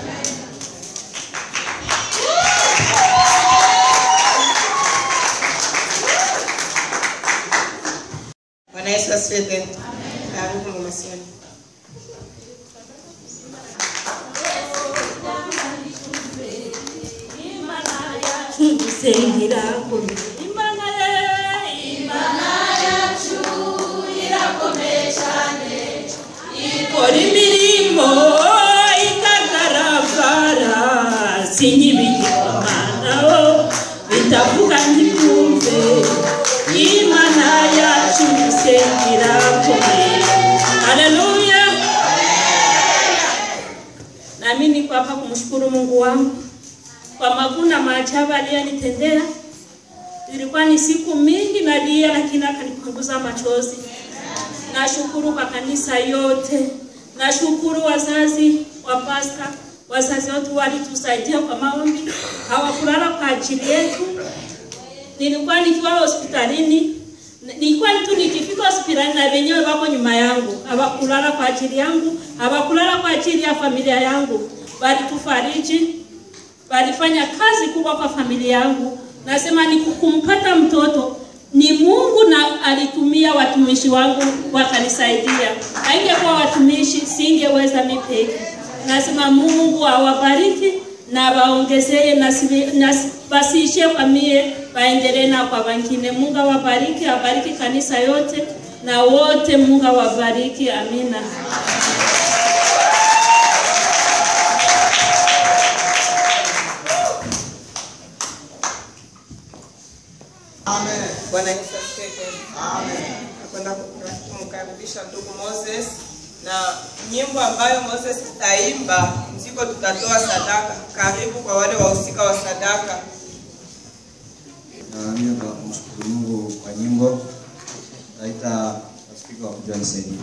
Bwana Yesu asifiwe tena. Karibu mama Sonia. Tusengera imana imana ikora imirimo itagaragara sinyibigirwamanaho bitavuga ntibyumve imana yacu isengera komeye haleluya nami niko hapa kumshukuru mungu wangu kwa maguna maajabu aliyonitendea. Ilikuwa ni siku mingi nalia, lakini akanipunguza machozi. Nashukuru kwa kanisa yote, nashukuru wazazi wa pasta, wazazi wote walitusaidia kwa maombi, hawakulala kwa ajili yetu. Nilikuwa nikiwa hospitalini, nilikuwa tu nikifika hospitalini na wenyewe wako nyuma yangu, hawakulala kwa ajili yangu, hawakulala kwa ajili ya familia yangu, walitufariji walifanya kazi kubwa kwa familia yangu. Nasema ni kumpata mtoto ni Mungu na alitumia watumishi wangu wakanisaidia. Haingekuwa watumishi singeweza mimi peke. Nasema Mungu awabariki na waongezee na sivi- na si- basiishie kwa mie, waendelee na kwa wengine. Mungu awabariki, awabariki kanisa yote na wote. Mungu awabariki, amina. Bwana Yesu asifiwe tena. Amen. Nakwenda kumkaribisha ndugu Moses na nyimbo ambayo Moses tutaimba mziko tutatoa sadaka. Karibu kwa wale wahusika wa sadaka. Na mimi kwa kumshukuru Mungu kwa nyimbo taita spika wa kujua nisaidie.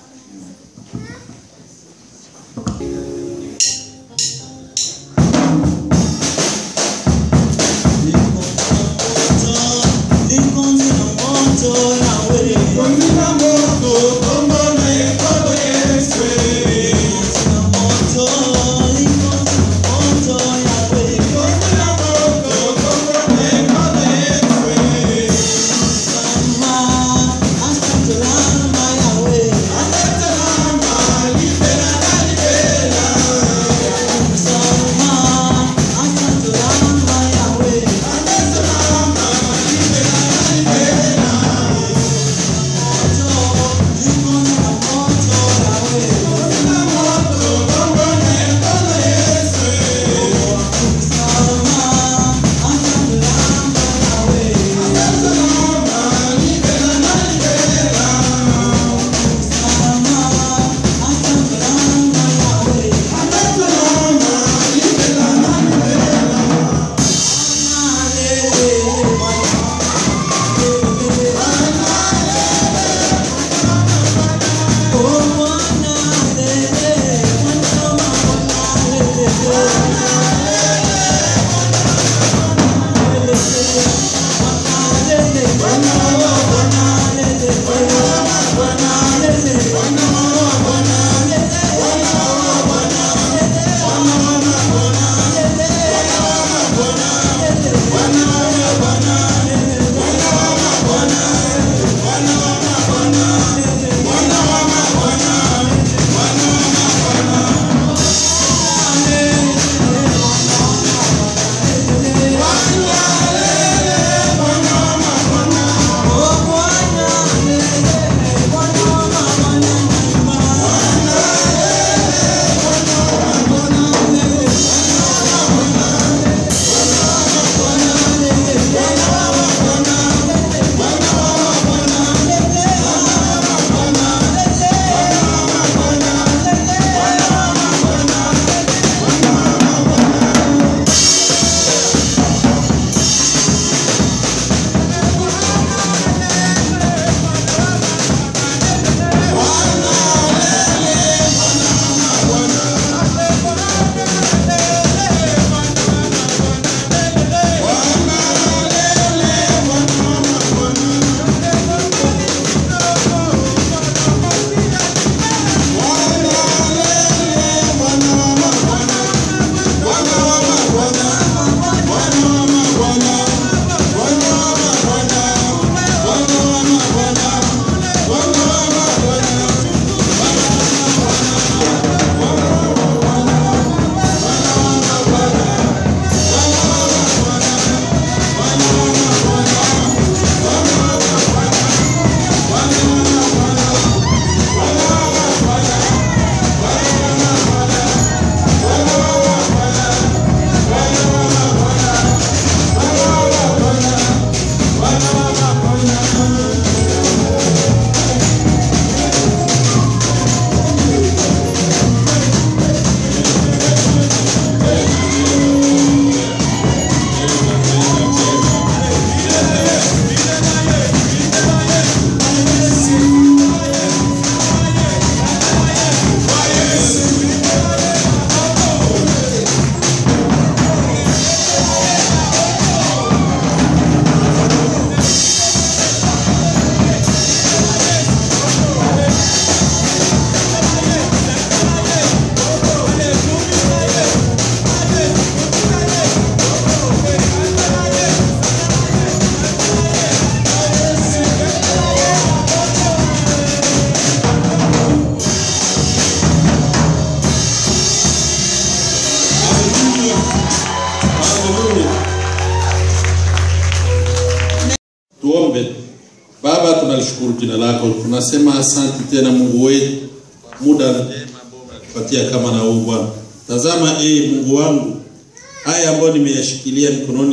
Tuombe. Baba, tunalishukuru jina lako, tunasema asante tena Mungu wetu, muda njema ambao unatupatia kama na huu Bwana. Tazama ee Mungu wangu, haya ambayo nimeyashikilia mikononi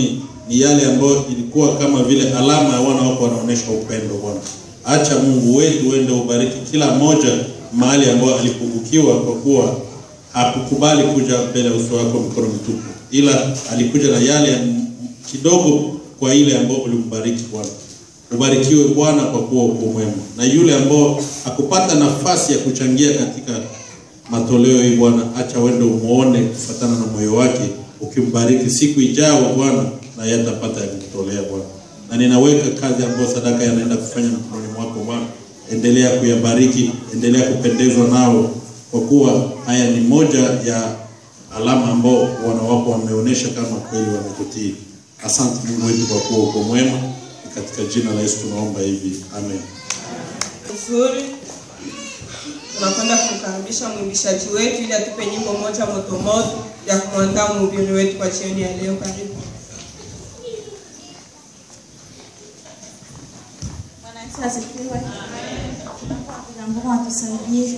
ni yale ambayo ilikuwa kama vile alama ya wana wako wanaonyesha upendo Bwana. Acha Mungu wetu uende ubariki kila mmoja mahali ambayo alipungukiwa, kwa kuwa hakukubali kuja mbele ya uso wako mikono mitupu, ila alikuja na yale m- kidogo kwa ile ambayo ulimbariki Bwana. Ubarikiwe Bwana kwa kuwa uko mwema, na yule ambao hakupata nafasi ya kuchangia katika matoleo hii Bwana, acha wende umuone kufatana na moyo wake, ukimbariki siku ijayo Bwana, na yeye atapata ya kutolea Bwana. Na ninaweka kazi ambayo sadaka yanaenda kufanya mikononi mwako Bwana, endelea kuyabariki, endelea kupendezwa nao, kwa kuwa haya ni moja ya alama ambao wana wako wameonyesha kama kweli wamekutii. Asante Mungu wetu kwa kuwa uko mwema. Ni katika jina la Yesu tunaomba hivi, amen. Nzuri. Tunakwenda kumkaribisha mwimbishaji wetu ili atupe nyimbo moja moto moto ya kumwandaa mhubiri wetu kwa jioni ya leo. Karibu. Bwana Yesu asifiwe. Tunapokuja Mungu atusaidie.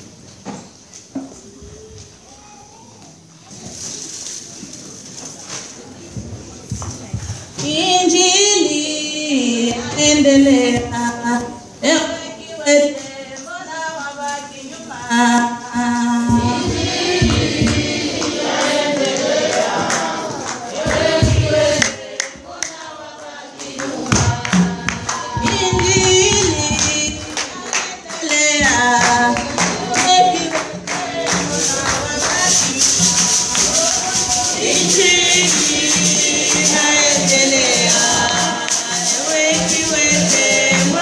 Injili endelea. Ewe kiwete, mbona wabaki nyuma? Injili endelea. Ewe kiwete, mbona wabaki nyuma? Injili inaendelea. Ewe kiwete, mbona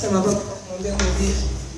Sema baba, muombe mhubiri.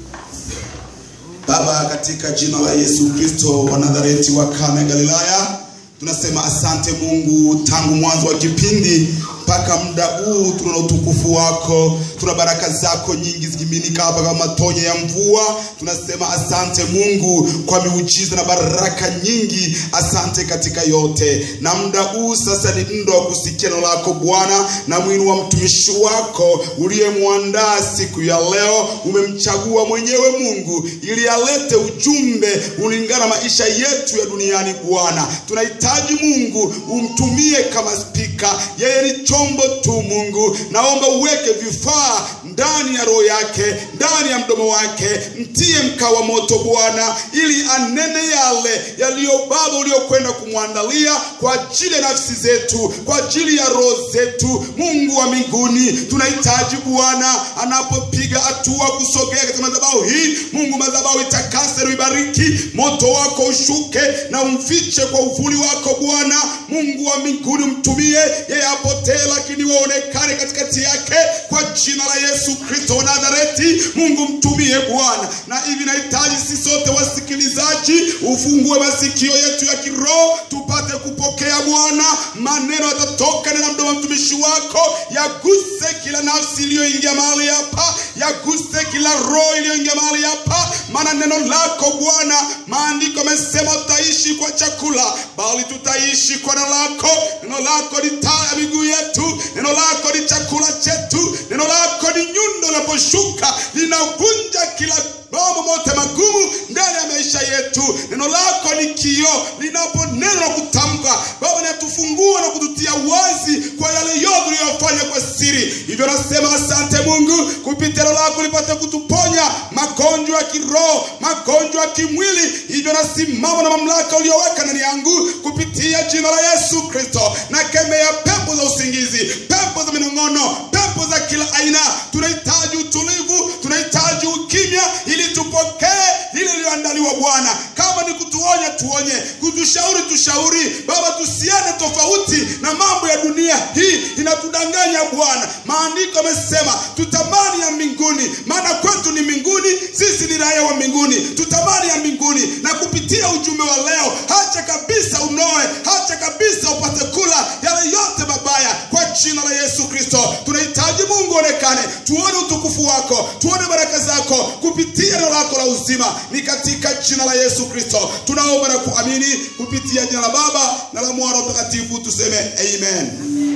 Baba, katika jina la Yesu Kristo wa Nazareti wa Kana Galilaya, tunasema asante Mungu, tangu mwanzo wa kipindi mpaka muda huu tuna utukufu wako, tuna baraka zako nyingi zikiminika hapa kama matonye ya mvua. Tunasema asante Mungu kwa miujiza na baraka nyingi, asante katika yote. Na muda huu sasa ni muda wa kusikia neno lako Bwana, na mwini wa mtumishi wako uliyemwandaa siku ya leo, umemchagua mwenyewe Mungu ili alete ujumbe ulingana na maisha yetu ya duniani. Bwana, tunahitaji Mungu umtumie kama spika, yeye ni chombo tu Mungu. Naomba uweke vifaa ndani ya roho yake, ndani ya mdomo wake, mtie mkaa wa moto Bwana, ili anene yale yaliyo Baba uliokwenda kumwandalia kwa ajili ya nafsi zetu, kwa ajili ya roho zetu. Mungu wa mbinguni, tunahitaji Bwana anapopiga hatua kusogea katika madhabahu hii, Mungu madhabahu itakase na ibariki, moto wako ushuke na umfiche kwa uvuli wako Bwana. Mungu wa mbinguni, mtumie yeye apotee, lakini waonekane katikati yake kwa jina la Yesu Kristo wa Nazareti. Mungu mtumie Bwana, na hivi nahitaji sisi sote wasikilizaji, ufungue masikio yetu ya kiroho tupate kupokea Bwana. Maneno yatatoka na mdomo wa mtumishi wako, yaguse kila nafsi iliyoingia mahali hapa, yaguse kila roho iliyoingia mahali hapa, maana neno lako Bwana, maandiko yamesema tutaishi kwa chakula, bali tutaishi kwa neno lako. Neno lako ni taa ya miguu yetu, neno lako ni chakula chetu, neno lako ni nyundo linaposhuka linavunja kila mambo mote magumu ndani ya maisha yetu. Neno lako ni kioo linaponena na kutamka, Baba, linatufungua na kututia wazi kwa yale yote uliyofanya kwa siri. Hivyo nasema asante Mungu, kupitia neno lako lipate kutuponya magonjwa ya kiroho, magonjwa ya kimwili. Hivyo nasimama na mamlaka uliyoweka ndani yangu kupitia jina la Yesu Kristo, na kemea pepo za usingizi, pepo za minong'ono, pepo za kila aina. Tunahitaji utulivu, tunahitaji ukimya ili tupokee lile lililoandaliwa Bwana. Kama ni kutuonya, tuonye, kutushauri, tushauri Baba, tusiende tofauti na mambo ya dunia hii inatudanganya Bwana. Maandiko yamesema tutamani ya mbinguni, maana kwetu ni mbinguni, sisi ni raia wa mbinguni, tutamani ya mbinguni. Na kupitia ujumbe wa leo, hacha kabisa unoe, hacha kabisa upate kula yale yote mabaya kwa jina la Yesu Kristo. Tunahitaji Mungu onekane, tuone utukufu wako, tuone baraka zako kupitia neno lako la uzima. Ni katika jina la Yesu Kristo tunaomba na kuamini, kupitia jina la Baba na la Mwana Mtakatifu, tuseme amen.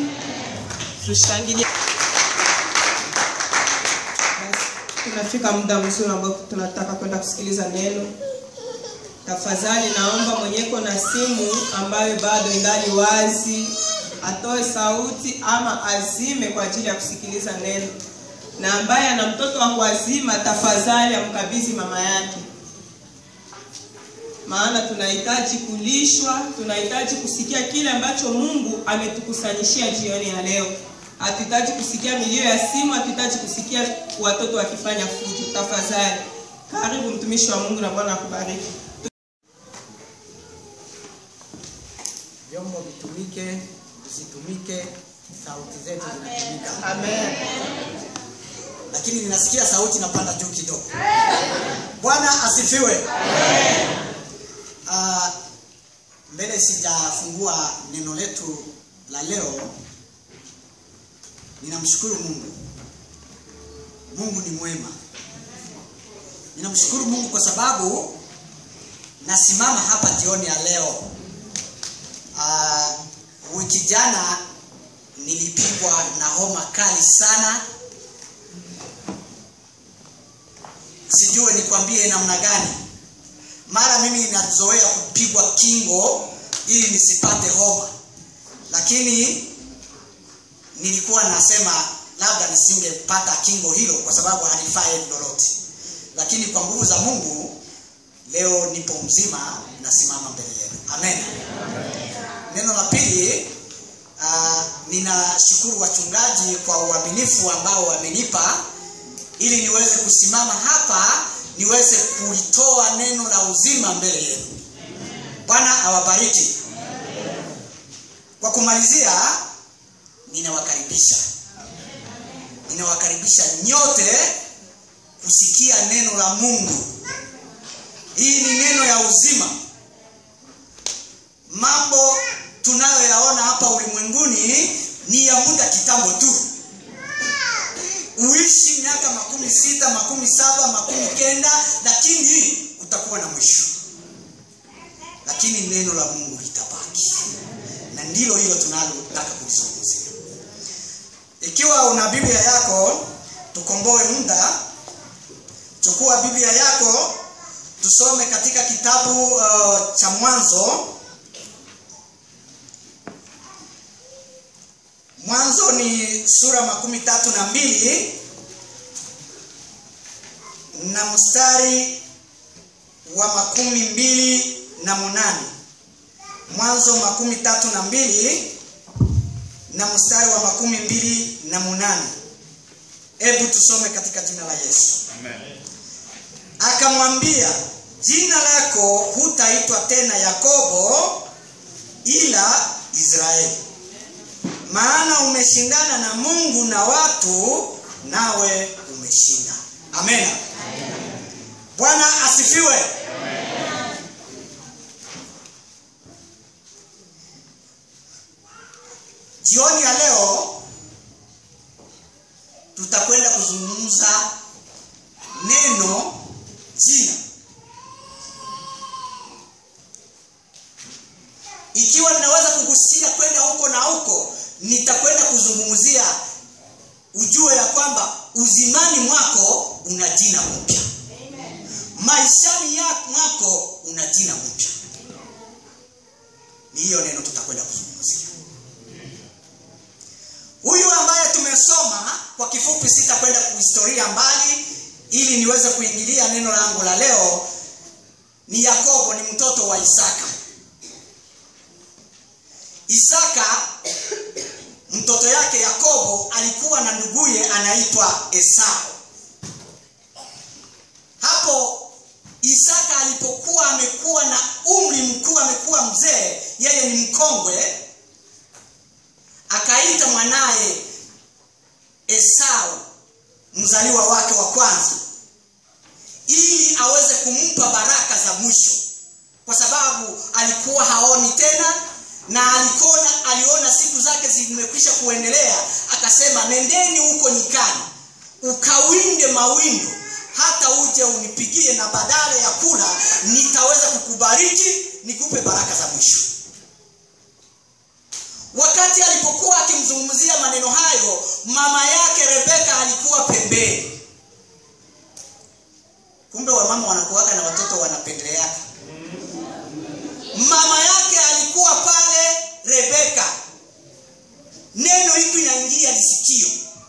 Tushangilie. Basi, Tunafika muda mzuri ambao tunataka kwenda kusikiliza neno. Tafadhali naomba mwenyeko na simu ambayo bado ingali wazi atoe sauti ama azime kwa ajili ya kusikiliza neno, na ambaye ana mtoto wa kuazima tafadhali amkabidhi mama yake, maana tunahitaji kulishwa, tunahitaji kusikia kile ambacho Mungu ametukusanyishia jioni ya leo. Hatuhitaji kusikia milio ya simu, hatuhitaji kusikia watoto wakifanya fujo. Tafadhali karibu mtumishi wa Mungu, na Bwana akubariki. vyombo vitumike, visitumike, sauti zetu zinatumika. Amen. Lakini ninasikia sauti inapanda juu kidogo. Bwana asifiwe. Ah, mbele sijafungua neno letu la leo, ninamshukuru Mungu. Mungu ni mwema. Ninamshukuru Mungu kwa sababu nasimama hapa jioni ya leo. Ah, wiki jana nilipigwa na homa kali sana, sijue nikwambie namna gani. Mara mimi ninazoea kupigwa kingo ili nisipate homa, lakini nilikuwa nasema labda nisingepata kingo hilo kwa sababu halifai lolote, lakini kwa nguvu za Mungu leo nipo mzima, nasimama mbele yenu. Amen. Neno la pili, uh, ninashukuru wachungaji kwa uaminifu ambao wamenipa ili niweze kusimama hapa niweze kuitoa neno la uzima mbele yenu. Bwana awabariki. Kwa kumalizia, ninawakaribisha ninawakaribisha nyote kusikia neno la mungu hii ni neno ya uzima mambo tunayoyaona hapa ulimwenguni ni ya muda kitambo tu uishi miaka makumi sita makumi saba makumi kenda lakini utakuwa na mwisho lakini neno la mungu litabaki na ndilo hilo tunalotaka kulizungumzia ikiwa una biblia yako tukomboe muda chukua biblia yako tusome katika kitabu uh, cha mwanzo mwanzo ni sura makumi tatu na mbili na mstari wa makumi mbili na munane mwanzo makumi tatu na mbili na mstari wa makumi mbili na munane hebu tusome katika jina la yesu akamwambia jina lako hutaitwa tena yakobo ila israeli maana umeshindana na mungu na watu nawe umeshinda amen bwana asifiwe jioni ya leo tutakwenda kuzungumza neno jina ikiwa ninaweza kugusia kwenda huko na huko nitakwenda kuzungumzia ujue ya kwamba uzimani mwako una jina mpya maishani ya mwako una jina mpya ni hiyo neno tutakwenda kuzungumzia huyu ambaye tumesoma kwa kifupi sitakwenda kuhistoria mbali ili niweze kuingilia neno langu la leo ni yakobo ni mtoto wa isaka isaka mtoto yake yakobo alikuwa na nduguye anaitwa esau hapo isaka alipokuwa amekuwa na umri mkuu amekuwa mzee yeye ni mkongwe akaita mwanaye esau mzaliwa wake wa kwanza ili aweze kumpa baraka za mwisho kwa sababu alikuwa haoni tena na alikona aliona siku zake zimekwisha kuendelea akasema nendeni huko nyikani ukawinde mawindo hata uje unipigie na badala ya kula nitaweza kukubariki nikupe baraka za mwisho wakati alipokuwa akimzungumzia maneno hayo mama yake rebeka alikuwa pembeni kumbe wamama wanakuwaga na watoto wanapendeleaka mama yake alikuwa pale rebeka neno hiki inaingia lisikio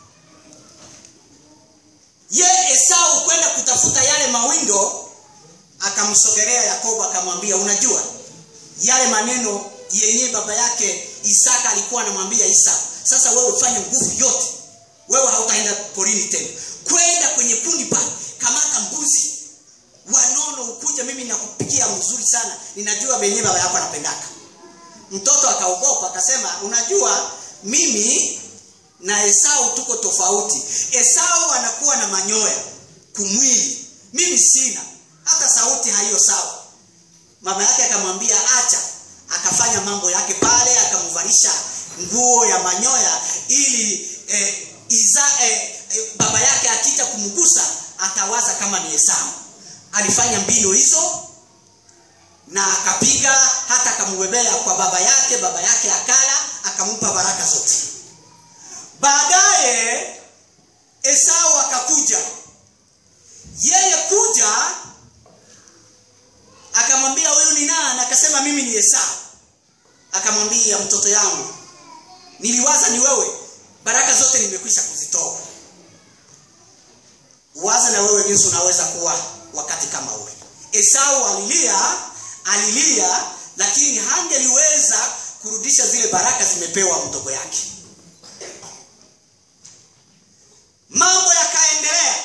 ye esau kwenda kutafuta yale mawindo akamsogelea yakobo akamwambia unajua yale maneno yenye baba yake isaka alikuwa anamwambia isau sasa wewe ufanye nguvu yote wewe hautaenda porini tena kwenda kwenye kundi pale kamata mbuzi wanono ukuja mimi nakupikia mzuri sana ninajua venye baba yako anapendaka mtoto akaogopa akasema unajua mimi na esau tuko tofauti esau anakuwa na manyoya kumwili mimi sina hata sauti haiyo sawa mama yake akamwambia acha akafanya mambo yake pale akamvalisha nguo ya manyoya ili eh, iza, eh, eh, baba yake akija kumgusa atawaza kama ni esau alifanya mbinu hizo na akapiga hata akamubebea kwa baba yake baba yake akala akampa baraka zote baadaye esau akakuja yeye kuja akamwambia huyu ni nani akasema mimi ni esau akamwambia mtoto yangu niliwaza ni wewe baraka zote nimekwisha kuzitoa waza na wewe jinsi unaweza kuwa wakati kama ule esau alilia alilia lakini hangeliweza kurudisha zile baraka zimepewa mdogo yake mambo yakaendelea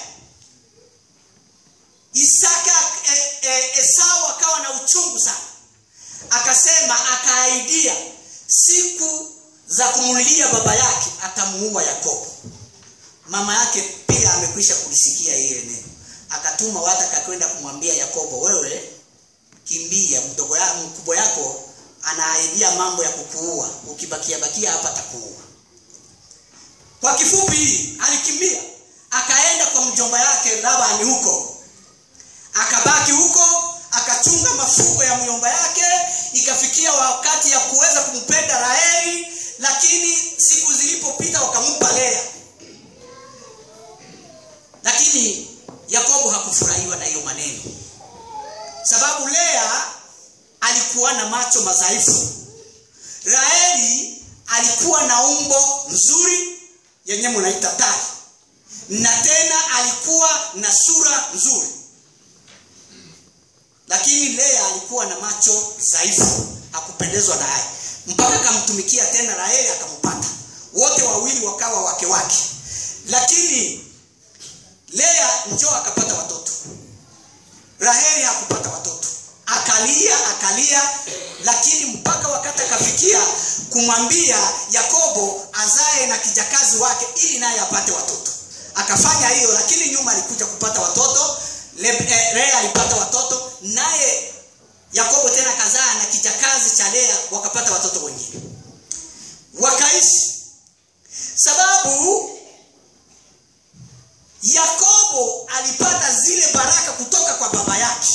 isaka e, e, esau akawa na uchungu sana akasema akaaidia siku za kumlilia baba yake atamuua yakobo mama yake pia amekwisha kulisikia ile neno akatuma watu akakwenda kumwambia yakobo wewe kimbia mdogo ya, mkubwa yako anaahidia mambo ya kukuua ukibakia bakia hapa atakuua kwa kifupi alikimbia akaenda kwa mjomba yake labani huko akabaki huko akachunga mafugo ya mjomba yake ikafikia wakati ya kuweza kumpenda raheli lakini siku zilipopita wakampa lea lakini yakobo hakufurahiwa na hiyo maneno sababu lea alikuwa na macho madhaifu raheli alikuwa na umbo nzuri yenye munaita tai na tena alikuwa na sura nzuri lakini lea alikuwa na macho dhaifu hakupendezwa naye mpaka akamtumikia tena raheli akampata wote wawili wakawa wake wake lakini lea njoo akapata watoto raheli hakupata watoto akalia akalia lakini mpaka wakati akafikia kumwambia yakobo azae na kijakazi wake ili naye apate watoto akafanya hiyo lakini nyuma alikuja kupata watoto Le, eh, lea alipata watoto naye yakobo tena kazaa na kijakazi cha lea wakapata watoto wengine wakaishi sababu yakobo alipata zile baraka kutoka kwa baba yake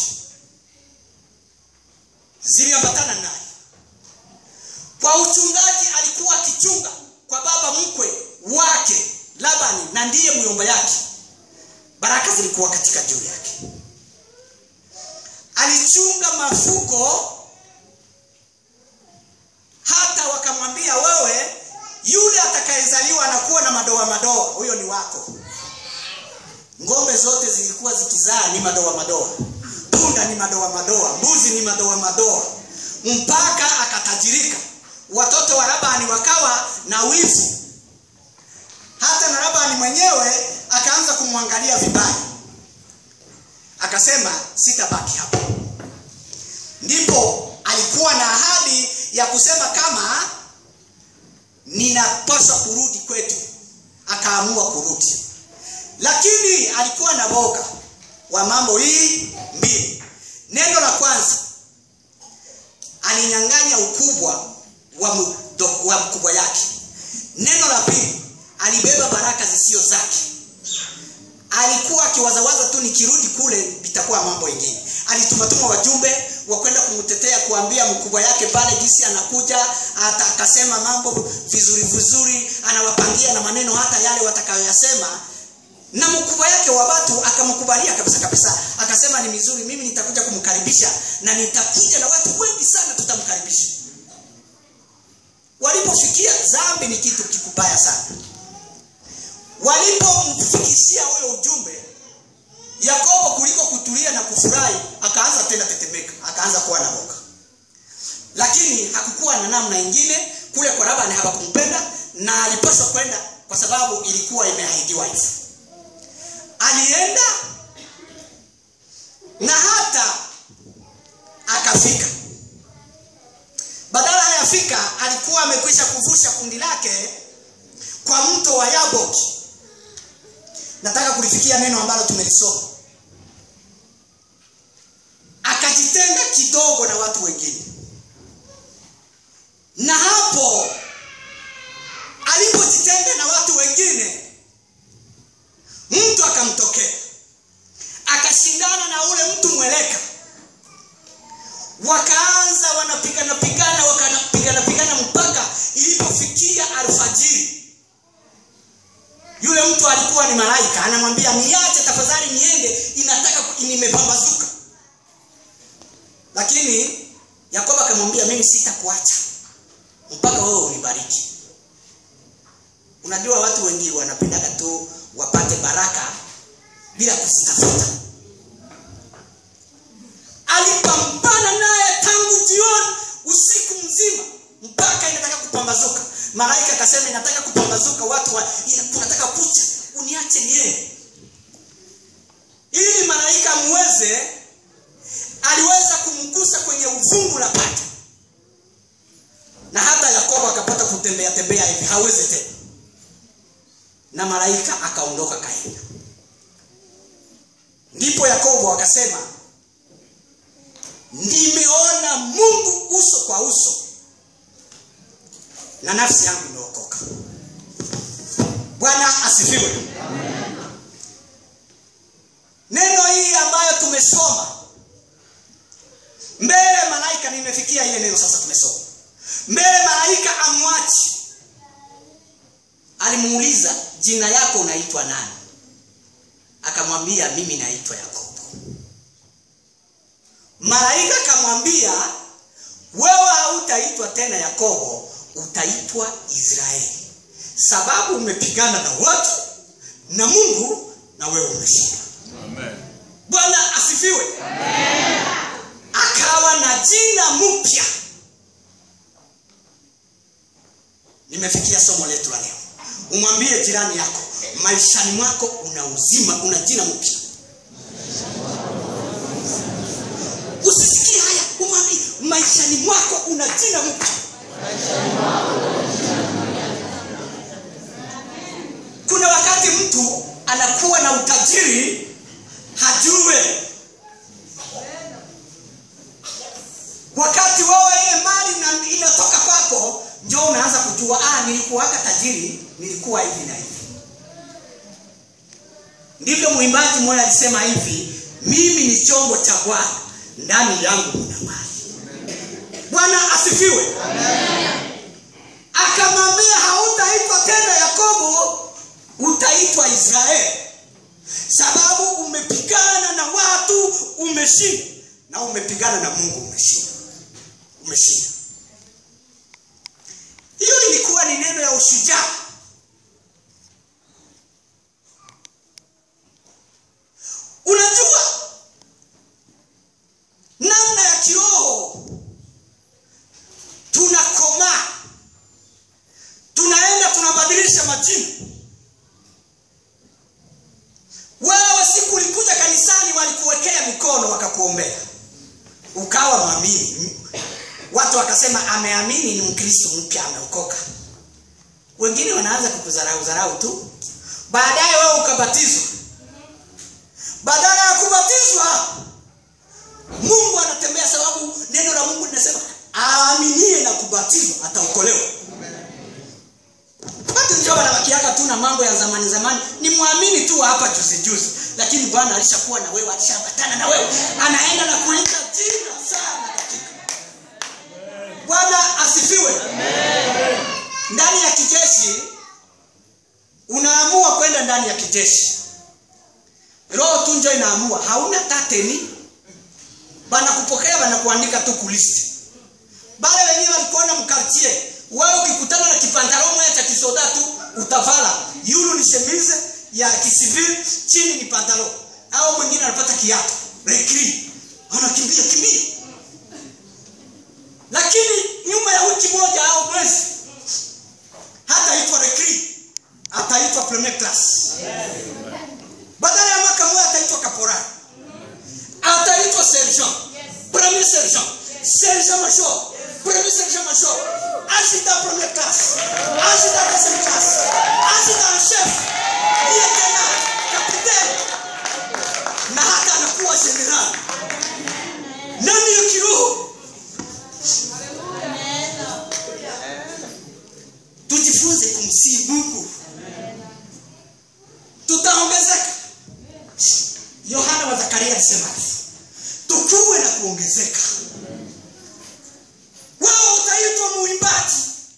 ziliambatana naye kwa uchungaji alikuwa akichunga kwa baba mkwe wake labani na ndiye myomba yake baraka zilikuwa katika juu yake alichunga mafuko hata wakamwambia wewe yule atakayezaliwa anakuwa na madoa madoa huyo ni wako ngombe zote zilikuwa zikizaa ni madoa madoa punda ni madoa madoa mbuzi ni madoa madoa mpaka akatajirika watoto wa labani wakawa na wivu hata na labani mwenyewe akaanza kumwangalia vibaya akasema sitabaki hapa ndipo alikuwa na ahadi ya kusema kama ninapaswa kurudi kwetu akaamua kurudi lakini alikuwa na boga wa mambo hii mbili neno la kwanza alinyang'anya ukubwa wa, mdo, wa mkubwa yake neno la pili alibeba baraka zisio zake alikuwa akiwazawaza tu nikirudi kule vitakuwa mambo ingine alitumatuma wajumbe wa kwenda kumtetea kuambia mkubwa yake pale jinsi anakuja hata akasema mambo vizuri vizuri anawapangia na maneno hata yale watakayoyasema na mkubwa yake wa watu akamkubalia kabisa kabisa akasema ni mizuri mimi nitakuja kumkaribisha na nitakuja na watu wengi sana tutamkaribisha walipofikia dhambi ni kitu kikubaya sana walipomfikishia huyo ujumbe yakobo kuliko kutulia na kufurahi akaanza tena tetemeka akaanza kuwa na boga lakini hakukuwa na namna ingine kule kwa labani hawakumpenda na alipaswa kwenda kwa sababu ilikuwa imeahidiwa hivyo alienda na hata akafika badala hayafika alikuwa amekwisha kuvusha kundi lake kwa mto wa yaboki nataka kulifikia neno ambalo tumelisoma akajitenga kidogo na watu wengine na hapo alipojitenga na watu wengine mtu akamtokea akashindana na ule mtu mweleka wakaanza wanapigana pigana wakapigana pigana mpaka ilipofikia alfajiri yule mtu alikuwa ni malaika anamwambia niache tafadhali niende inataka nimepambazuka lakini yakobo akamwambia mimi sitakuacha mpaka wewe unibariki unajua watu wengi wanapendaga tu wapate baraka bila kuzitafuta alipambana naye tangu jioni usiku mzima mpaka inataka kupambazuka malaika akasema inataka kupambazuka watu wa, kunataka kucha uniache niende ili malaika muweze aliweza kumgusa kwenye uvungu la paja na hata yakobo akapata kutembea tembea hivi hawezi tena na malaika akaondoka kaenda ndipo wakasema nimeona mungu uso kwa uso na nafsi yangu imeokoka bwana asifiwe neno hii ambayo tumesoma mbele malaika nimefikia ile neno sasa tumesoma mbele malaika amwachi alimuuliza jina yako unaitwa nani akamwambia mimi naitwa yakobo malaika akamwambia wewe hautaitwa tena yakobo utaitwa israeli sababu umepigana na watu na mungu na wewe umeshinda bwana asifiwe akawa na jina mpya nimefikia somo letu la leo umwambie jirani yako maishani mwako una uzima una jina mpya usisikie haya umwambie maishani mwako una jina mpya kuna wakati mtu anakuwa na utajiri hajue wakati wewe ile mali na- inatoka kwako njo unaanza kujua ah, nilikuwaka tajiri nilikuwa hivi na hivi ndivyo mwimbaji mmoja alisema hivi mimi ni chombo cha bwana ndani yangu mna mali bwana asifiwe akamwambia hautaitwa tena yakobo utaitwa israeli sababu umepigana na watu umeshinda na umepigana na mungu umeshinda umeshinda hiyo ilikuwa ni neno ya ushujaa unajua namna ya kiroho tunakomaa tunaenda tunabadilisha majina wewe siku ulikuja kanisani walikuwekea mikono wakakuombea ukawa mwamini watu wakasema ameamini ni mkristo mpya ameokoka wengine wanaanza kukudharau dharau tu baadaye wewe ukabatizwa badala ya kubatizwa mungu anatembea sababu neno la mungu linasema aaminie na kubatizwa ataokolewa watu ndio wanawakiaka tu na mambo ya zamani zamani ni mwamini tu wa hapa juzi juzi lakini bwana alishakuwa na wewe alishaambatana na wewe anaenda na kuita jina sana katika bwana asifiwe ndani ya kijeshi unaamua kwenda ndani ya kijeshi roho tu njo inaamua hauna tateni banakupokea banakuandika tu kulisti bale wenyewe walikuona mkartie wewe ukikutana na kipantalo moja cha kisoda tu utavala yulu ni shemize ya kisivili chini ni pantalo au mwingine anapata kiatu rekri anakimbia kimbia lakini nyuma ya wiki moja au mwezi hataitwa rekri ataitwa premier class badala ya mwaka mmoja ataitwa kaporari ataitwa sergent premier sergent sergent major premier sergent major adjudant première classe adjudant deuxième classe adjudant en chef lieutenant capitaine na hata anakuwa general nani ya kiroho tujifunze kumsii mungu tutaongezeka yohana wa zakaria alisema hivi tukuwe na kuongezeka wewe utaitwa muimbaji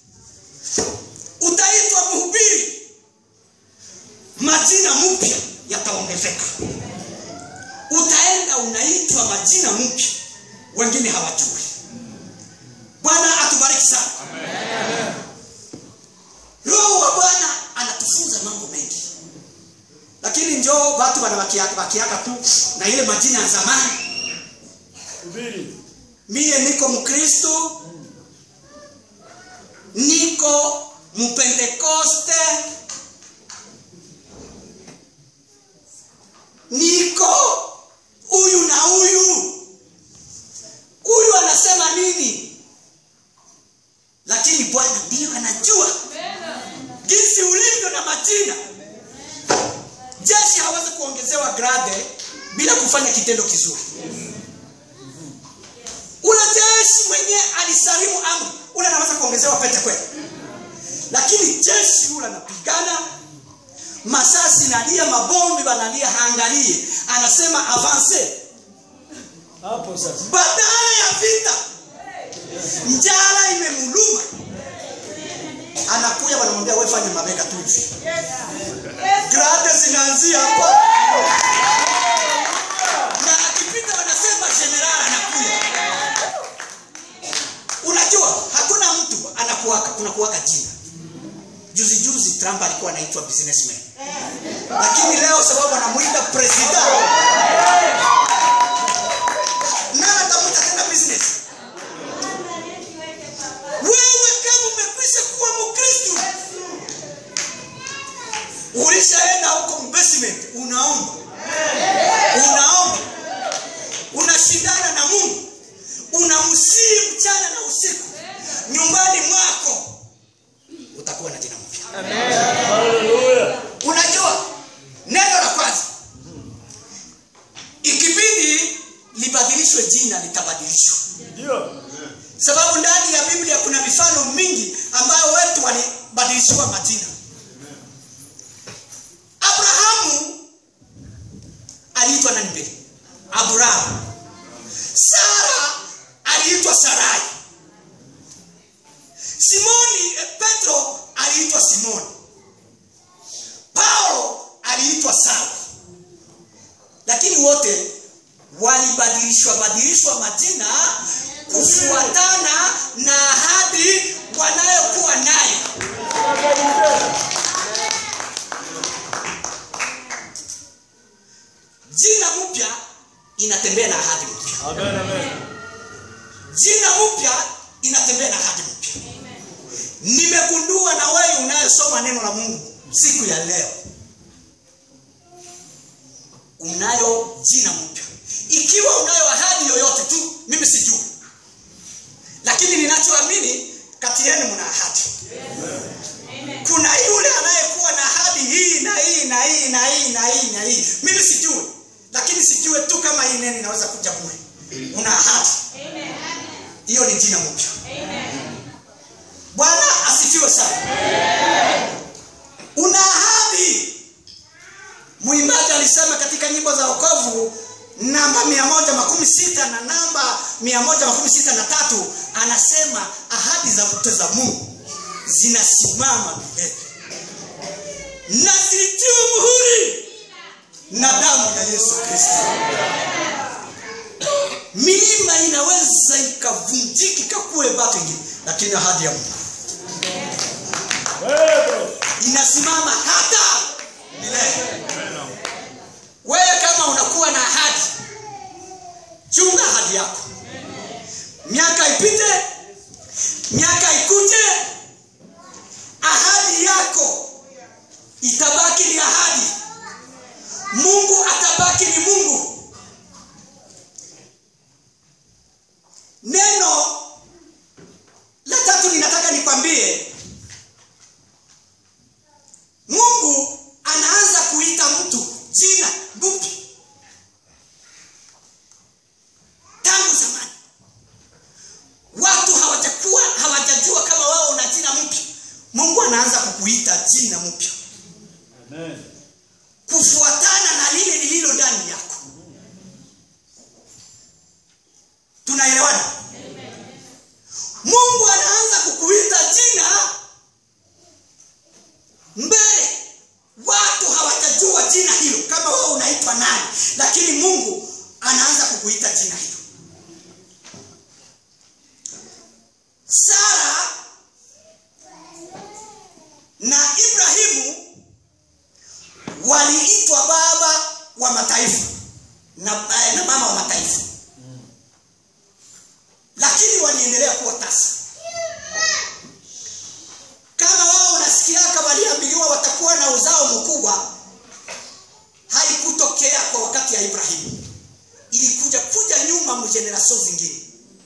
utaitwa mhubiri majina mpya yataongezeka utaenda unaitwa majina mpya wengine hawajui bwana atubariki sana roho wa bwana anatufunza mambo mengi lakini njoo watu wanawakiaka tu na ile majina ya zamani mie niko mkristo niko mpentekoste niko huyu na huyu huyu anasema nini lakini bwana ndiyo anajua jinsi ulivyo na majina jeshi hawezi kuongezewa grade bila kufanya kitendo kizuri ule jeshi mwenye alisalimu amri ule anaweza kuongezewa pete kweli lakini jeshi yule anapigana masasi nalia mabombi banalia haangalie anasema avance hapo sasa badala ya vita njala imemuluma anakuja wanamwambia wewe fanya mabega tu hivi grade zinaanzia hapa na akipita wanasema general anakuja unajua hakuna mtu anakuwaka kunakuwaka jina juzi juzi trump alikuwa anaitwa businessman lakini leo sababu anamuita president nani atamwita tena business wewe kama umekwisha kuwa mkristu ulishaenda huko investment unaomba unaomba unashindana na mungu unamsii mchana na usiku nyumbani mwako utakuwa na jina mpya unajua neno la kwanza ikibidi libadilishwe jina litabadilishwa sababu ndani ya biblia kuna mifano mingi ambayo wetu walibadilishiwa majina abrahamu aliitwa nani mbele abrahamu sara aliitwa sarai simoni eh, petro aliitwa simoni paulo aliitwa sawa lakini wote walibadilishwa badilishwa majina kufuatana na ahadi wanayokuwa nayo jina mpya inatembea na ahadi mpya jina mpya inatembea na ahadi mpya nimegundua na wewe unayosoma neno la mungu siku ya leo unayo jina mpya ikiwa unayo ahadi yoyote tu mimi sijui lakini ninachoamini kati yenu mna ahadi kuna yule anayekuwa na ahadi hii na hii na hii na hii na hii na hii mimi sijui lakini sijue tu kama hii neno inaweza kuja bure una ahadi hiyo ni jina mpya bwana asifiwe sana una ahadi mwimbaji alisema katika nyimbo za wokovu namba mia moja makumi sita na namba mia moja makumi sita na tatu anasema ahadi za zote za mungu zinasimama milele na zilitiwa muhuri na damu ya yesu kristo milima inaweza ikavunjika ikakuwe batu ingine lakini ahadi ya mungu inasimama hata milele wewe kama unakuwa na ahadi chunga ahadi yako miaka ipite miaka ikuje ahadi yako itabaki ni ahadi mungu atabaki ni mungu neno la tatu ninataka nikwambie mungu anaanza kuita mtu jina mpya tangu zamani watu hawajakuwa hawajajua kama wao una jina mpya mungu anaanza kukuita jina mpya kufuatana na lile lililo ndani yako tunaelewana mungu anaanza kukuita jina mbele watu hawajajua jina hilo kama wewe unaitwa nani lakini mungu anaanza kukuita jina hilo sara na ibrahimu waliitwa baba wa mataifa na, eh, na mama wa mataifa lakini waliendelea kuwa tasa kama wao unasikiaka waliambiliwa watakuwa na uzao mkubwa haikutokea kwa wakati ya ibrahimu ilikuja kuja nyuma mjenerasio zingine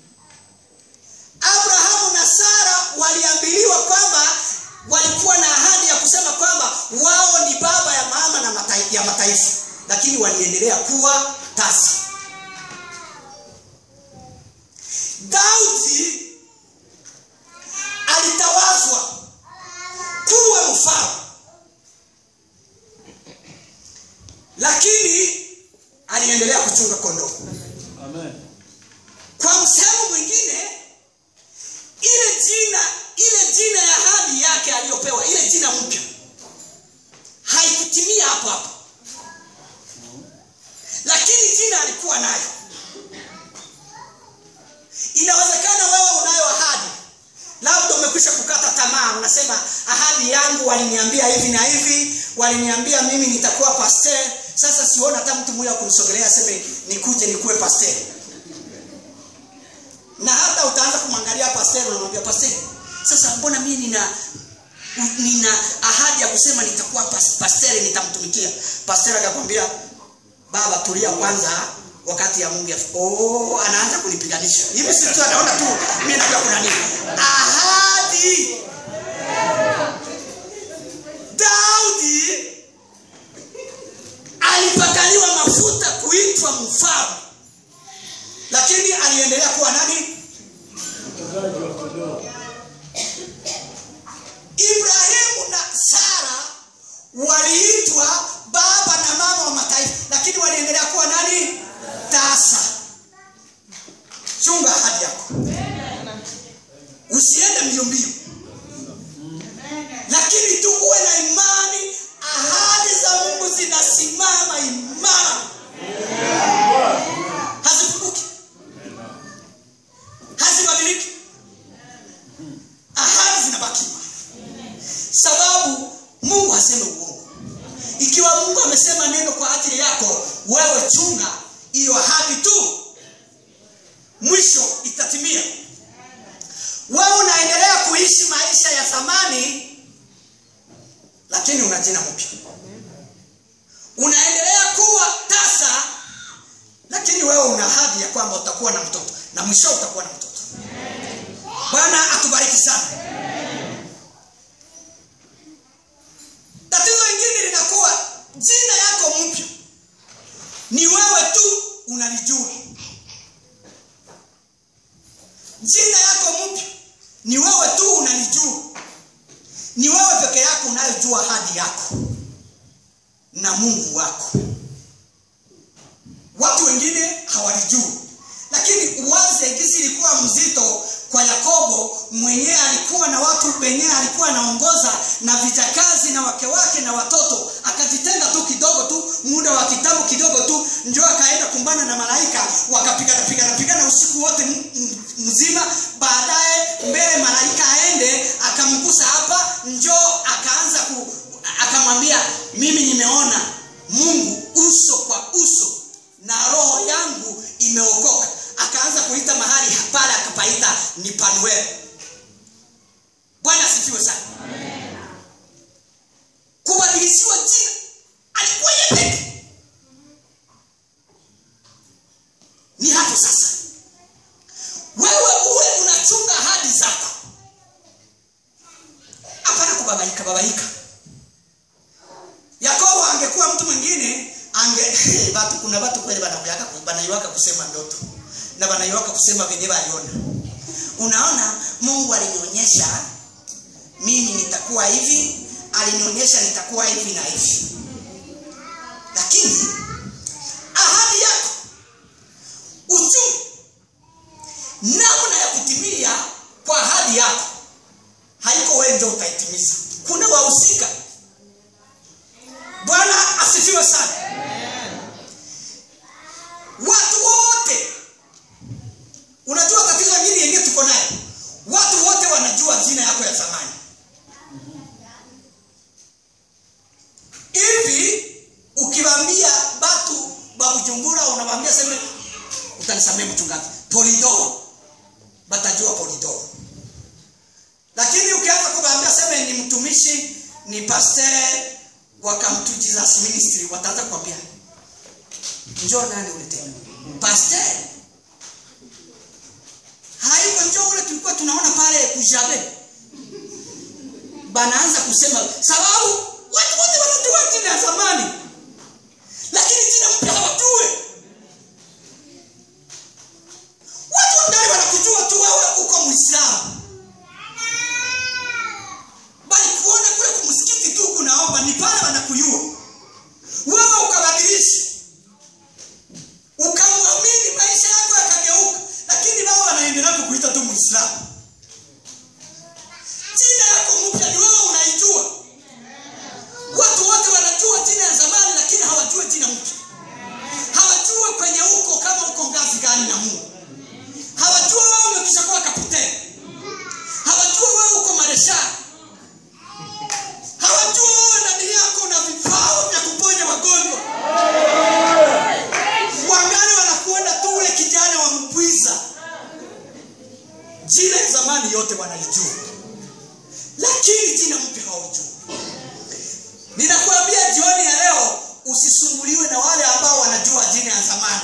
abrahamu na sara waliambiliwa kwamba walikuwa na ahadi ya kusema kwamba wao ni baba ya mama na matai, ya mataifa lakini waliendelea kuwa tasa daudi alitawazwa kuwa mfalme lakini aliendelea kuchunga kondoo kwa msehemu mwingine ile jina ile jina ya hadi yake aliyopewa ile jina mpya haikutimia hapo hapo lakini jina alikuwa nayo inawezekana wewe unayo ahadi labda umekwisha kukata tamaa unasema ahadi yangu waliniambia hivi na hivi waliniambia mimi nitakuwa pasteur sasa siona hata mtu mmoja kunisogelea aseme nikuje nikuwe pasteur na hata utaanza kumwangalia pasteur unamwambia pasteur sasa mbona mimi nina nina ahadi ya kusema nitakuwa pas- pasteur nitamtumikia pasteur akakwambia baba tulia kwanza wakati ya mungu yafika. oh, anaanza kunipiganisha hivi si tu anaona tu mimi najua kuna nini ahadi daudi alipakaliwa mafuta kuitwa mfalme lakini aliendelea kuwa nani ibrahimu na sara waliitwa baba na mama wa mataifa lakini waliendelea kuwa nani tasa chunga ahadi yako usiende mbio mbio lakini tu uwe na imani ahadi za mungu zinasimama imara hazipunguki hazibadiliki ahadi zinabaki imara sababu mungu haseme uongo ikiwa mungu amesema neno kwa ajili yako wewe chunga hiyo ahadi tu mwisho itatimia wewe unaendelea kuishi maisha ya zamani lakini una jina mpya unaendelea kuwa tasa lakini wewe una ahadi ya kwamba utakuwa na mtoto na mwisho utakuwa na mtoto bwana atubariki sana tatizo lingine linakuwa jina yako mpya ni wewe tu unalijua jina yako mpya ni wewe tu unalijua ni wewe peke yako unayojua hadi yako na mungu wako watu wengine hawalijui lakini uwaze gisi ilikuwa mzito kwa yakobo mwenyewe alikuwa na watu wenyewe alikuwa anaongoza na vijakazi na wake wake na watoto akajitenga tu kidogo tu muda wa kitambo kidogo tu njo akaenda kumbana na malaika wakapigana pigana pigana usiku wote m- m- mzima baadaye mbele malaika aende akamgusa hapa njo akaanza ku akamwambia mimi nimeona mungu uso kwa uso na roho yangu imeokoka akaanza kuita mahali pale akapaita ni panuel bwana asifiwe sana kubadilishiwa jina alikuwa yepeke ni hapo sasa wewe uwe unachunga ahadi zako hapana kubabaika babaika yakobo angekuwa mtu mwingine ange batu kuna watu kweli banaiwaka banaiwaka kusema ndoto na banaiwaka kusema venye baliona unaona mungu alinionyesha mimi nitakuwa hivi alinionyesha nitakuwa hivi na hivi lakini ahadi yako uchumi namna ya kutimia kwa ahadi yako haiko wewe ndio utaitimiza kuna wahusika bwana asifiwe sana watu wote unajua tatizo hili yenyewe tuko nayo watu wote wanajua jina yako ya zamani hivi ukiwambia batu babujumbura unawambia seme utanisamee mchungaji polidoro batajua polidoro lakini ukianza kuwaambia seme ni mtumishi ni pasteur wa Come to Jesus ministry wataanza kuambia njoo nani ule tena pasteur haiko njoo ule tulikuwa tunaona pale kujabe banaanza kusema sababu watu wote wanajua jina ya zamani lakini jina mpya hawajue asifiwe na wale ambao wanajua jina ya zamani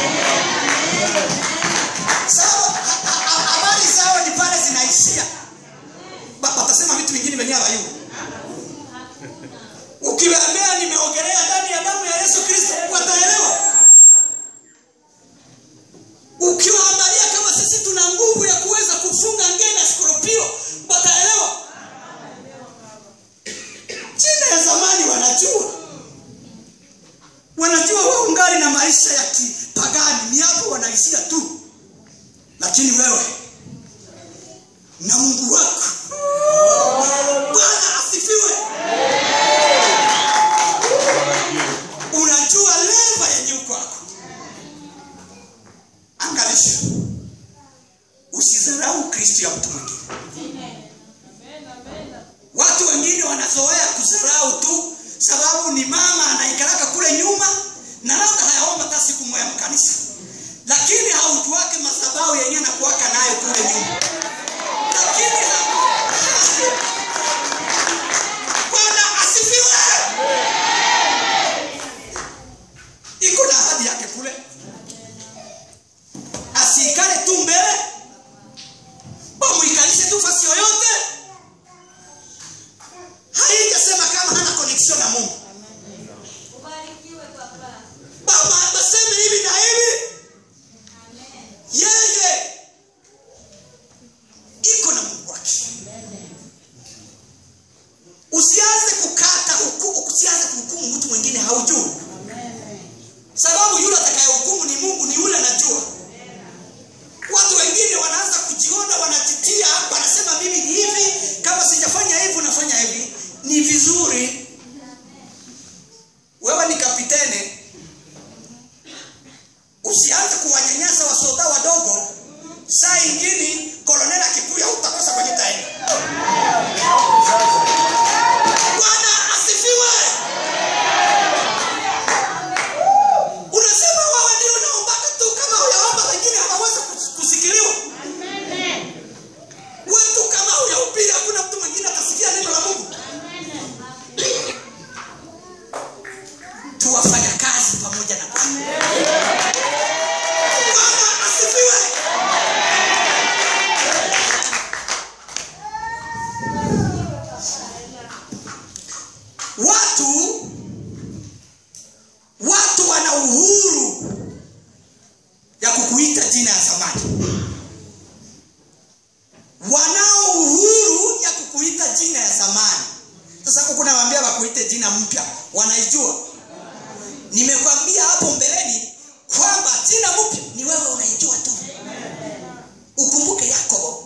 sawa ha- ha- ha- habari zao ni pale zinaishia Ba- watasema vitu vingine venye hawayu ukiwaambia nimeogelea ndani ya damu ya yesu kristo wataelewa ukiwaangalia kama sisi tuna nguvu ya kuweza kufunga ngee na skoropio wataelewa jina ya zamani wanajua wanajua wao ungali na maisha ya kipagani ni hapo wanaishia tu lakini wewe na mungu wako bwana asifiwe unajua leva yenye uko wako angalisha usidharau kristo ya mtu mwingine watu wengine wanazoea kudharau tu sababu ni mama anaikaraka kule nyuma na labda hayaomba hata siku moja mkanisa lakini haujuake madhabahu yenye anakuwaka nayo kule nyuma lakini ha- bwana asifiwe iko na ahadi yake kule asiikale tu mbele bamuikalishe tu fasi yoyote haijasema kama hana connection na mungu baba baseme hivi na hivi yeye iko na mungu wake usianze kukata hukumu usianze kuhukumu mtu mwingine haujui sababu yule atakayehukumu ni mungu ni yule anajua watu wengine wanaanza kujiona wanajitia wanasema mimi ni hivi kama sijafanya hivi unafanya hivi ni vizuri wewe ni kapitene usianze kuwanyanyasa wasoda wadogo saa ingine kolonel akikuya utakosa kwenye taini bwana asifiwe unasema wewe ndio unaombaka tu kama uyaomba wengine hawawezi kus- kusikiliwa wetu kama uyahubiri hakuna mtu mwingine atasikia neno la mungu tuwafanya kazi pamoja na bwana Bwana asifiwe watu watu wana uhuru ya kukuita jina ya zamani wanao uhuru ya kukuita jina ya zamani sasa huku nawambia wakuite jina mpya wanaijua nimekwambia hapo mbeleni kwamba jina mpya ni wewe unaijua tu ukumbuke yakobo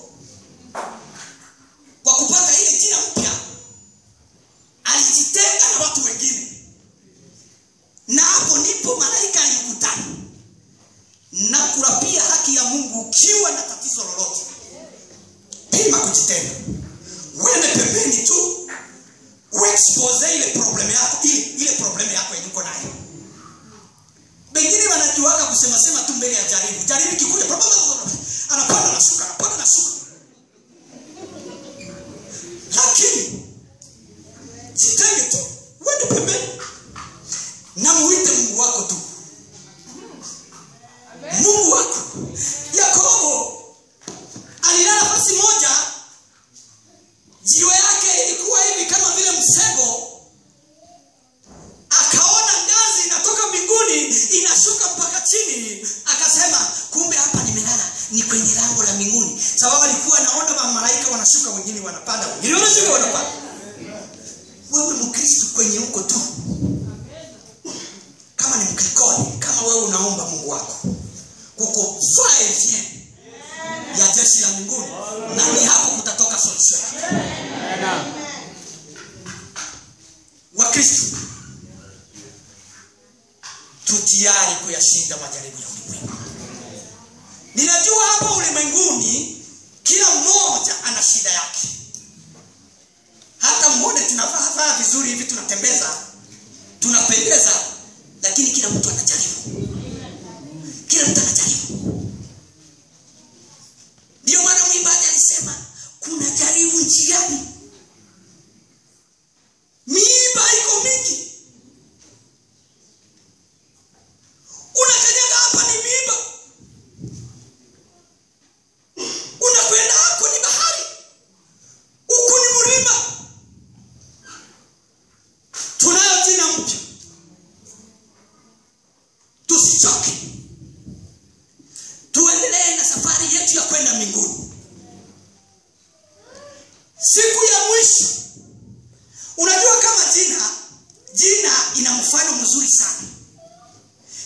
kwa kupata ile jina mpya alijitenga na watu wengine na hapo ndipo malaika alikutana na kurapia haki ya mungu ukiwa na tatizo lolote pima kujitenga uende pembeni tu uexpose ile problem yako ile, ile problem yako yenye uko nayo wengine wanajuaga kusema sema tu mbele ya jaribu jaribu ikikuja bla, bla, bla, bla, anapanda na shuka anapanda na shuka lakini jitenge tu uende pembeni na muite mungu wako tu mungu wako yakobo alilala nafasi moja jiwe yake ilikuwa hivi kama vile msego akaona ngazi inatoka mbinguni inashuka mpaka chini akasema kumbe hapa nimelala ni kwenye lango la mbinguni sababu alikuwa anaona mamalaika wanashuka wengine wanapanda wengine wanashuka wanapanda wewe mkristu kwenye huko tu kama ni mkrikoni kama wewe unaomba mungu wako kuko faevye ya jeshi la mbinguni na ni hapo kutatoka solution wakristu tutiari kuyashinda majaribu ya ulimwengu ninajua hapa ulimwenguni kila mmoja ana shida yake hata mwone tunavaa vaa vizuri hivi tunatembeza tunapendeza lakini kila mtu anajaribu kila mtu anajaribu ndio maana mwimbaji alisema kuna jaribu njiani miiba iko mingi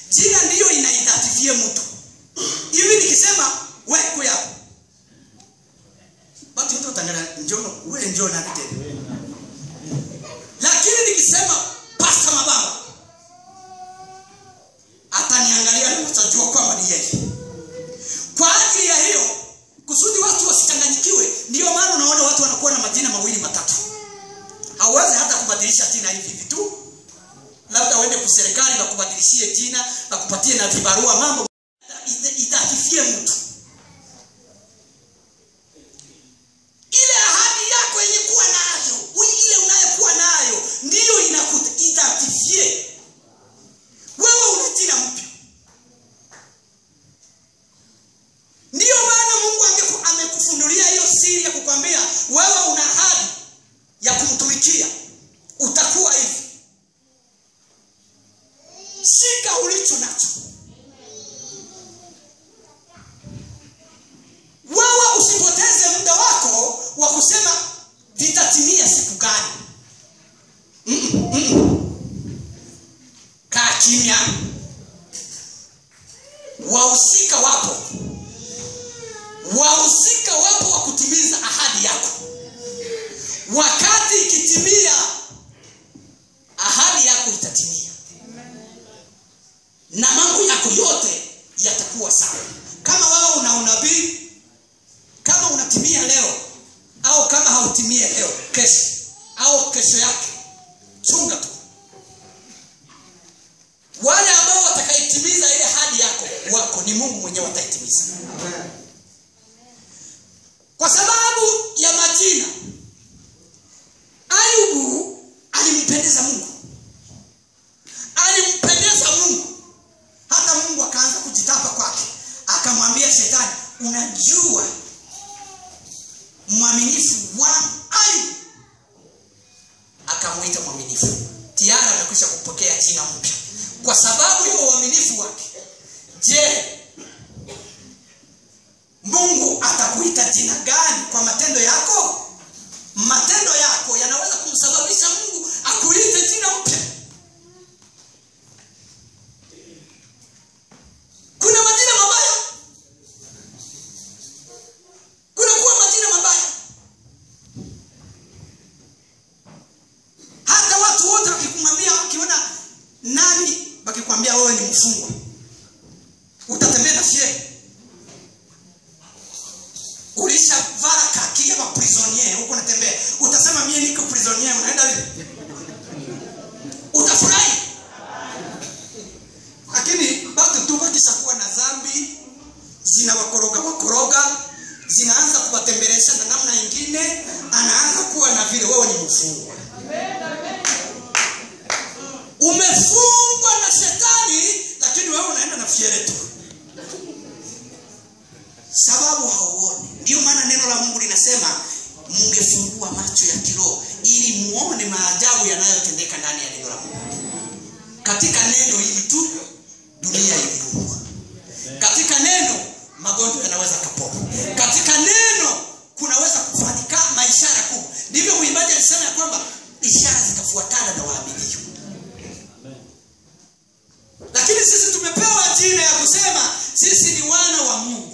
jina ndiyo inaidentifie mtu hivi nikisema wekwe hapo watu wote watangana njono wewe njoo nani tena lakini nikisema pasta mababa ataniangalia na atajua kwamba ni yeye kwa ajili ya hiyo kusudi watu wasichanganyikiwe ndio maana unaona watu wanakuwa na majina mawili matatu hauwezi hata kubadilisha jina hivi hivi tu labda uende kuserikali wakubadilishie jina wakupatie na vibarua mambo ita- itakifie mtu ile ahadi yako yenye kuwa nayo ui- ile unayokuwa nayo ndiyo inakuta itakifie wewe una jina mpya ndiyo maana mungu angeku- amekufunulia hiyo siri ya kukwambia wewe una ahadi ya kumtumikia utakuwa hivi shika ulicho nacho wewe usipoteze muda wako wa kusema vitatimia siku gani Mm-mm, mm-mm. kaa kimya wahusika wapo wahusika wapo wa kutimiza ahadi yako wakati ikitimia ahadi yako itatimia na mambo yako yote yatakuwa sawa kama wewe una unabii kama unatimia leo au kama hautimie leo kesho au kesho yake chunga tu wale ambao watakaitimiza ile hadi yako wako ni mungu mwenyewe ataitimiza kwa sababu ya majina ayubu alimpendeza mungu alimpendeza mungu hata mungu akaanza kujitapa kwake akamwambia shetani unajua mwaminifu wa ayubu akamwita mwaminifu tiara amekwisha kupokea jina mpya kwa sababu ya uaminifu wake je mungu atakuita jina gani kwa matendo yako matendo yako yanaweza kumsababisha mungu akuite jina mpya kuna majina mabaya kuna kuwa majina mabaya hata watu wote wakikumwambia wakiona nani wakikwambia wewe ni mfungwa utatembea na fieri ulishavara kaki ama prisonier huko unatembea utasema mie niko prisonier unaenda vipi utafurahi lakini bado tu wakishakuwa na dhambi zinawakoroga wakoroga zinaanza kuwatembelesha na namna ingine anaanza kuwa na vile wewe ni mfungwa umefungwa na shetani lakini wewe unaenda na fiere tu sababu hauoni ndio maana neno la mungu linasema mungefungua macho ya kiroho ili muone maajabu yanayotendeka ndani ya neno la mungu katika neno hili tu dunia iliumbwa katika neno magonjwa yanaweza kapona katika neno kunaweza kufanyika maishara kubwa ndivyo mwimbaji alisema ya kwamba ishara zitafuatana na waaminio lakini sisi tumepewa jina ya kusema sisi ni wana wa mungu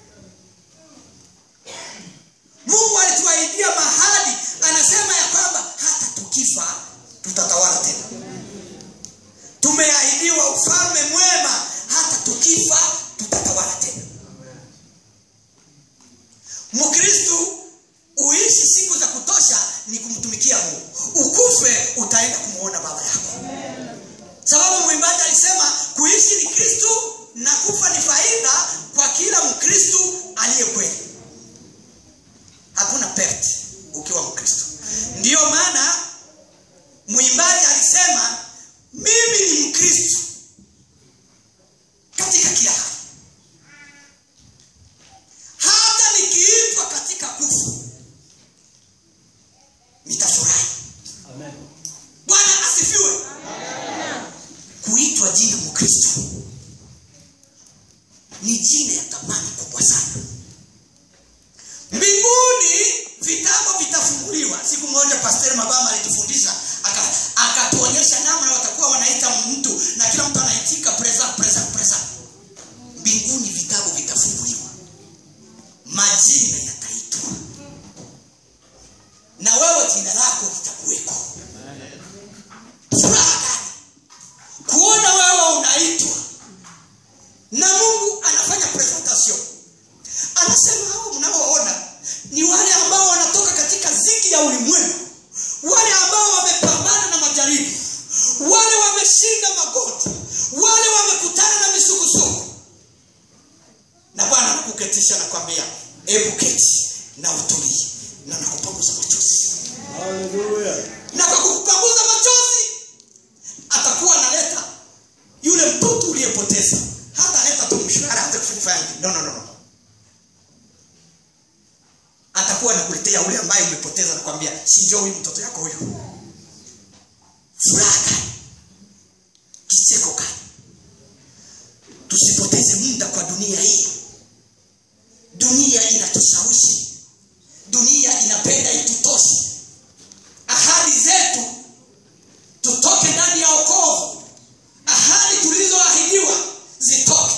mungu alituahidia mahali anasema ya kwamba hata tukifa tutatawala tena tumeahidiwa ufalme mwema hata tukifa tutatawala tena mkristu uishi siku za kutosha ni kumtumikia mungu ukufe utaenda kumwona baba yako sababu mwimbaji alisema kuishi ni kristu na kufa ni faida kwa kila mkristu aliye kweli hakuna pert ukiwa mkristo ndiyo maana mwimbaji alisema mimi ni mkristo katika kila hali hata nikiitwa katika kufu nitafurahi bwana asifiwe kuitwa jina mkristo ni jina ya thamani kubwa sana mbinguni vitabu vitafunguliwa siku moja pastor mabama alitufundisha aka- akatuonyesha namna watakuwa wanaita mtu na kila mtu anaitika preza preza kuketisha na kwambia hebu keti na utulie na nakupanguza machozi na kwa kupanguza machozi atakuwa analeta yule mtoto uliyepoteza hata aleta tu mshahara hata kufanya no, no, no, no. atakuwa anakuletea ule ambaye umepoteza nakwambia sinjo huyu mtoto yako huyu furaha gani kicheko gani tusipoteze muda kwa dunia hii dunia inatushawishi dunia inapenda itutoshe ahadi zetu tutoke ndani ya okovu ahadi tulizoahidiwa zitoke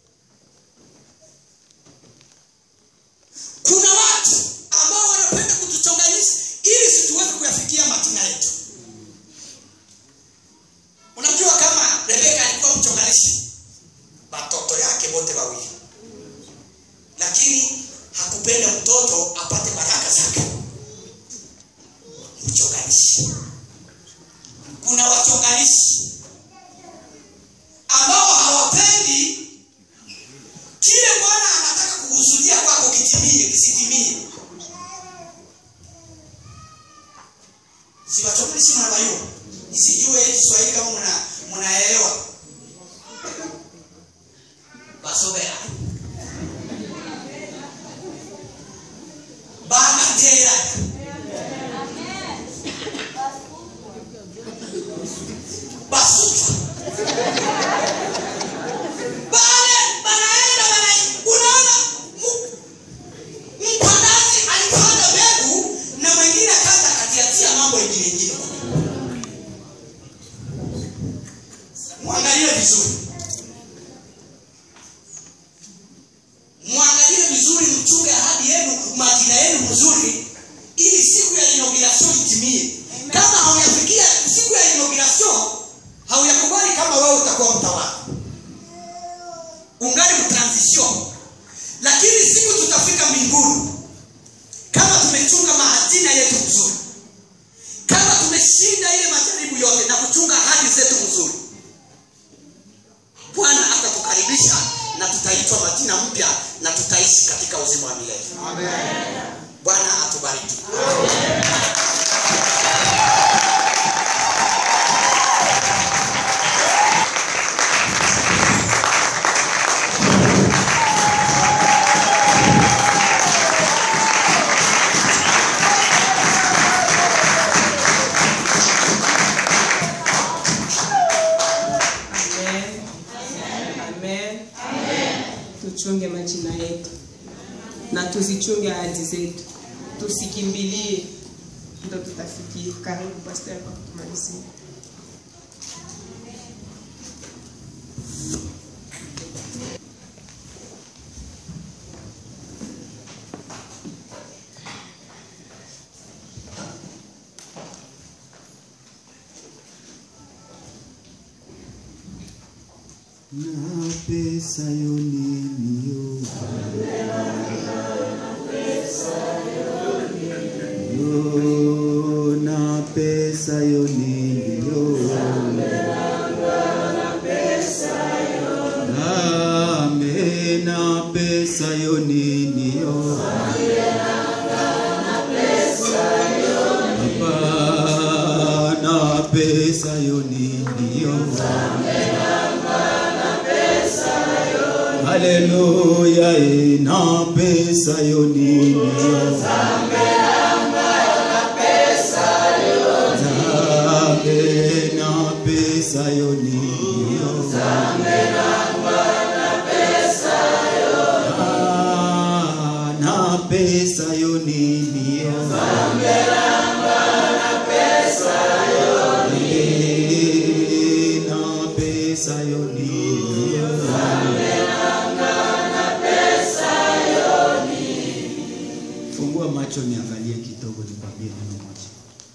kuna watu ambao wanapenda kutuchonganisha ili situweze kuyafikia matina yetu unajua kama rebeka alikuwa mchonganishi watoto yake wote wawili lakini hakupenda mtoto apate baraka zake mchonganishi kuna wachonganishi ambao hawapendi kile bwana anataka kukusudia kwako kitimie kisitimie si wachonganishi mnabayua nisijue kiswahili kama mna mnaelewa basogea bagatera basuka bale banaenda bana unaona mu- mpandaji alipanda mbegu na mwingine akaza akatiatia mambo ingine ingine mwangalie vizuri mwangalie vizuri mchunge ahadi yenu majina yenu mzuri ili siku ya inauguration itimie kama hauyafikia siku ya inauguration hauyakubali kama wewe utakuwa mtawala ungali mtransition lakini siku tutafika mbinguni kama tumechunga mahajina yetu mzuri kama tumeshinda ile majaribu yote na kuchunga ahadi zetu mzuri bwana atatukaribisha na tutaitwa majina mpya na tutaishi katika uzima wa milele bwana atubariki Amen. Amen. Tuchunge majina yetu na tuzichunge ahadi zetu, tusikimbilie, ndo tutafikia. Karibu pastor kwa kutumalizia. na pesa yo nini yo yo na pesa yo nini yo name na pesa yo nini yo Papa na pesa yo nini yo Haleluya, eh, na pesa yo nini yo. Zambe na pesa yo nini yo. Ah, na pesa yo nini yo. Eh, na pesa yo nini yo. Fungua macho niangalie kidogo, nikwambie neno moja.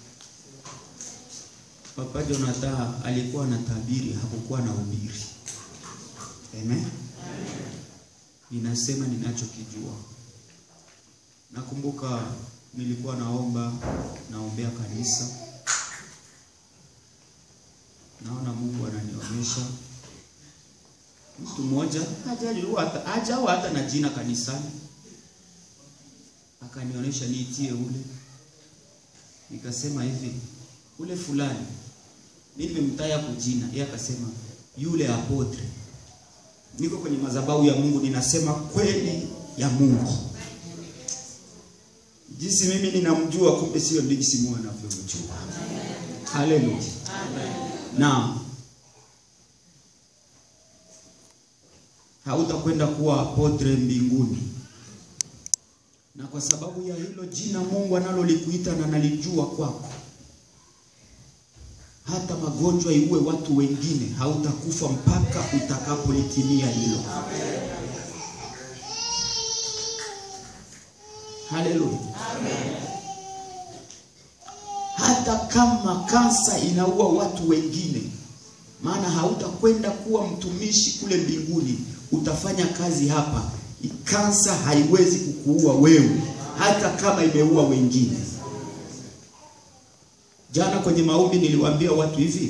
Papa Jonathan alikuwa na tabiri, hakukuwa na ubiri. Amen. Ninasema ninachokijua. Nakumbuka nilikuwa naomba, naombea kanisa, naona Mungu ananionyesha mtu mmoja hajaliwa hata hajawa hata na jina kanisani, akanionyesha niitie ule, nikasema hivi, ule fulani mimi nimemtaya kwa jina, yeye akasema yule apotre. Niko kwenye madhabahu ya Mungu, ninasema kweli ya Mungu jinsi mimi ninamjua, kumbe sio jinsi Mungu anavyomjua. Haleluya. Naam. hautakwenda kuwa apotre mbinguni. Na kwa sababu ya hilo jina Mungu analolikuita na nalijua kwako, hata magonjwa iue watu wengine, hautakufa mpaka utakapolitimia hilo. Haleluya. Hata kama kansa inaua watu wengine, maana hautakwenda kuwa mtumishi kule mbinguni, utafanya kazi hapa. Kansa haiwezi kukuua wewe, hata kama imeua wengine. Jana kwenye maombi niliwaambia watu hivi,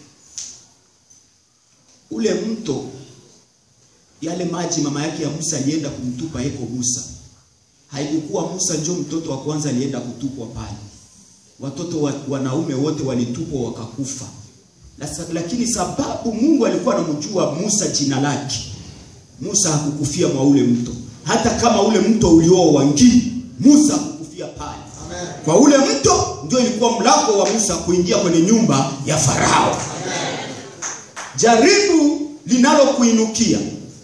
ule mto, yale maji mama yake ya Musa alienda kumtupa eko Musa, haikukuwa Musa njo mtoto wa kwanza alienda kutupwa pale. Watoto wa, wanaume wote walitupwa wakakufa. Lakini sababu Mungu alikuwa anamjua Musa jina lake, Musa hakukufia mwa ule mto. Hata kama ule mto ulioa Wangii, Musa hakukufia pale. Kwa ule mto ndio ilikuwa mlango wa Musa kuingia kwenye nyumba ya Farao. Jaribu linalokuinukia,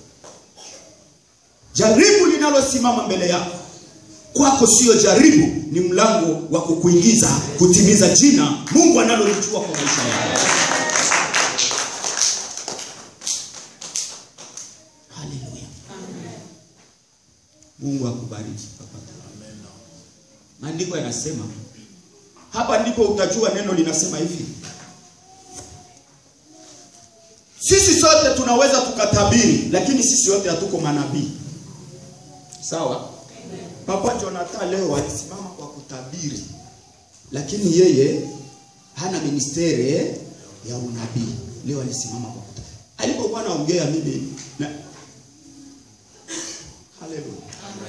jaribu linalosimama mbele yako, kwako sio jaribu, ni mlango wa kukuingiza kutimiza jina Mungu analolijua kwa maisha yako. Haleluya. Mungu akubariki papa. Maandiko yanasema hapa ndipo utajua neno linasema hivi. Sisi sote tunaweza tukatabiri, lakini sisi wote hatuko manabii. Sawa? Papa Jonathan leo alisimama kwa kutabiri, lakini yeye hana ministeri ya unabii. Leo alisimama kwa kutabiri. Alipokuwa anaongea mimi na Haleluya.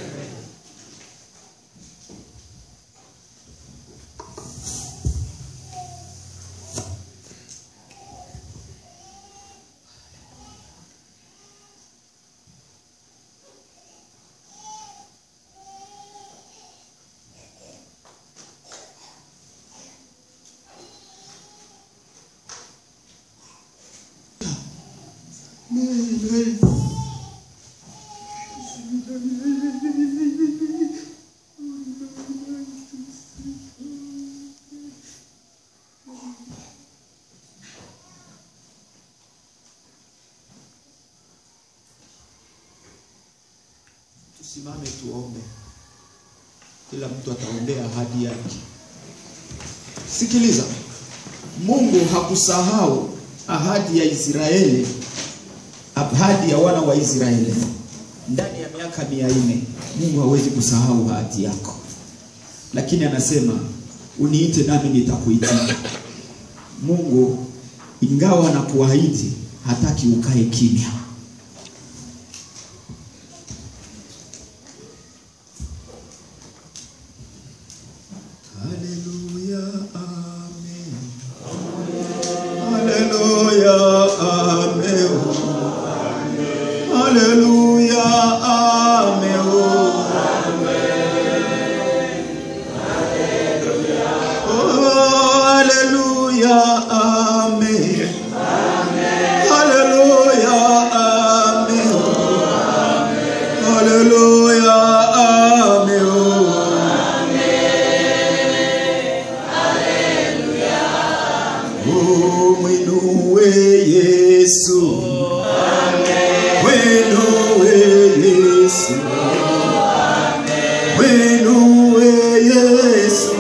Tusimame tuombe. Kila mtu ataombea ahadi yake. Sikiliza, Mungu hakusahau ahadi ya Israeli, ahadi ya wana wa Israeli ndani ya miaka mia nne. Mungu hawezi kusahau ahadi yako, lakini anasema uniite nami nitakuitika. Mungu ingawa anakuahidi hataki ukae kimya. Haleluya, amen. Haleluya, amen. Haleluya, amen. Oh, haleluya, amen. Haleluya, amen. Haleluya, amen. Oh, mwinue Yesu. Mwinue Yesu. Mwinue Yesu.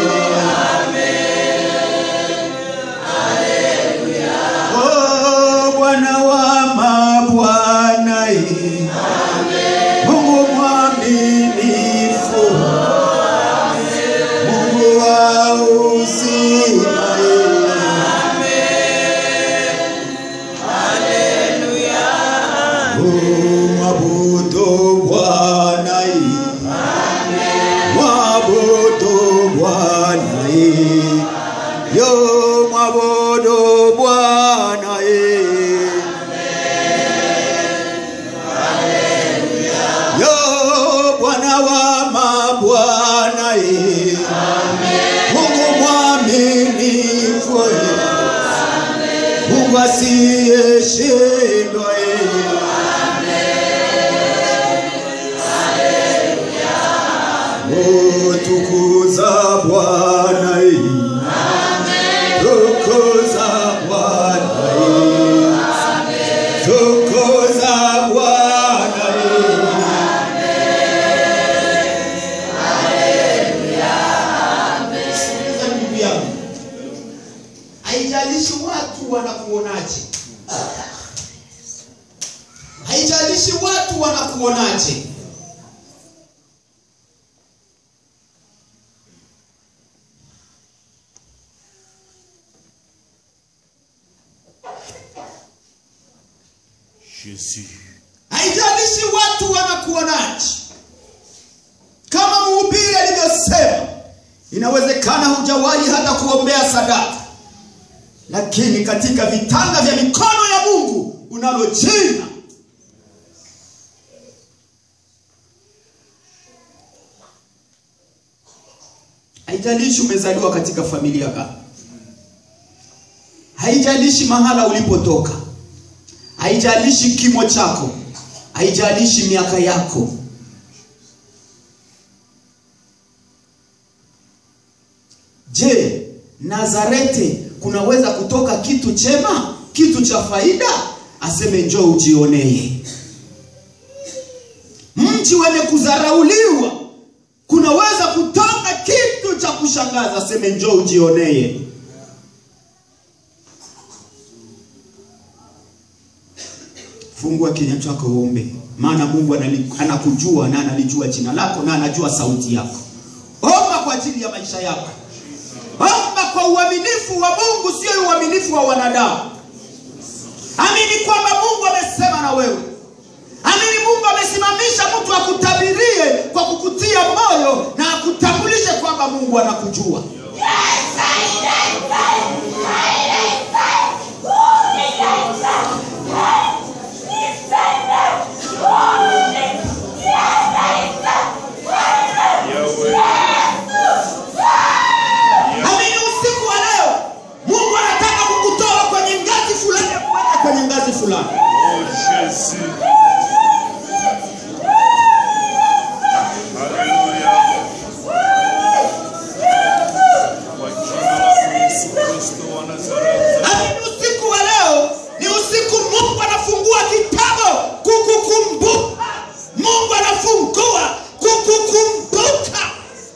Oh, Bwana wa mabwana. Mungu mwaminifu. Mungu wa uzima. Mwabudu Bwana Mwabudu Bwana Yo mwabudu Bwana Yo Bwana wa mabwana Mungu mwaminifu Mungu asiyeshindwa Tukuza Bwana Tukuza Bwana Tukuza Bwana ndugu yangu haijalishi watu wanakuonaje haijalishi watu wanakuonaje haijalishi watu wanakuonaje kama mhubiri alivyosema inawezekana hujawahi hata kuombea sadaka lakini katika vitanga vya mikono ya mungu unalo jina haijalishi umezaliwa katika familia gani haijalishi mahala ulipotoka haijalishi kimo chako haijalishi miaka yako je nazarete kunaweza kutoka kitu chema kitu cha faida aseme njoo ujionee mji wenye kudharauliwa kunaweza kutoka kitu cha kushangaza aseme njoo ujionee fungua kinywa chako uombe maana mungu anali- anakujua na analijua jina lako na anajua sauti yako omba kwa ajili ya maisha yako omba kwa uaminifu wa mungu sio uaminifu wa wanadamu amini kwamba mungu amesema na wewe amini mungu amesimamisha mtu akutabirie kwa kukutia moyo na akutambulishe kwamba mungu anakujua amini usiku wa leo mungu anataka kukutoa kwenye ngazi fulani ya kuweka kwenye ngazi fulani amini usiku wa leo ni usiku mungu anafungua kitabu kukukumbuka mungu anafungua kukukumbuka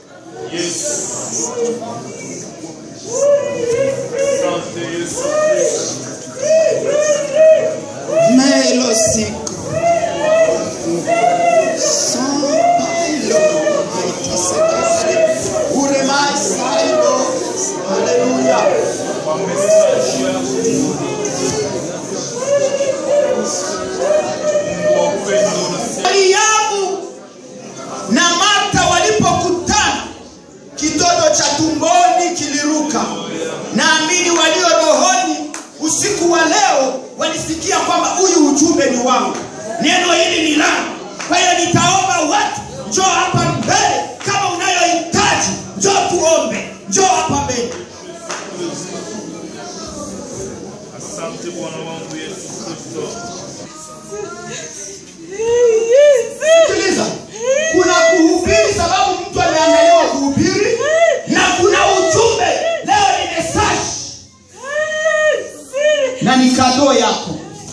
melo siku uremaisaino haleluya mariamu na marta walipokutana kitoto cha tumboni kiliruka naamini walio rohoni usiku wa leo walisikia kwamba huyu ujumbe ni wangu neno hili ni langu kwa hiyo nitaomba watu njoo hapa mbele kama unayohitaji njoo tuombe njoo hapa mbele Asante Bwana wangu Yesu Kristo. sikiliza kuna kuhubiri sababu mtu ameandaliwa kuhubiri na kuna ujumbe leo ni mesaji na ni kadoo yako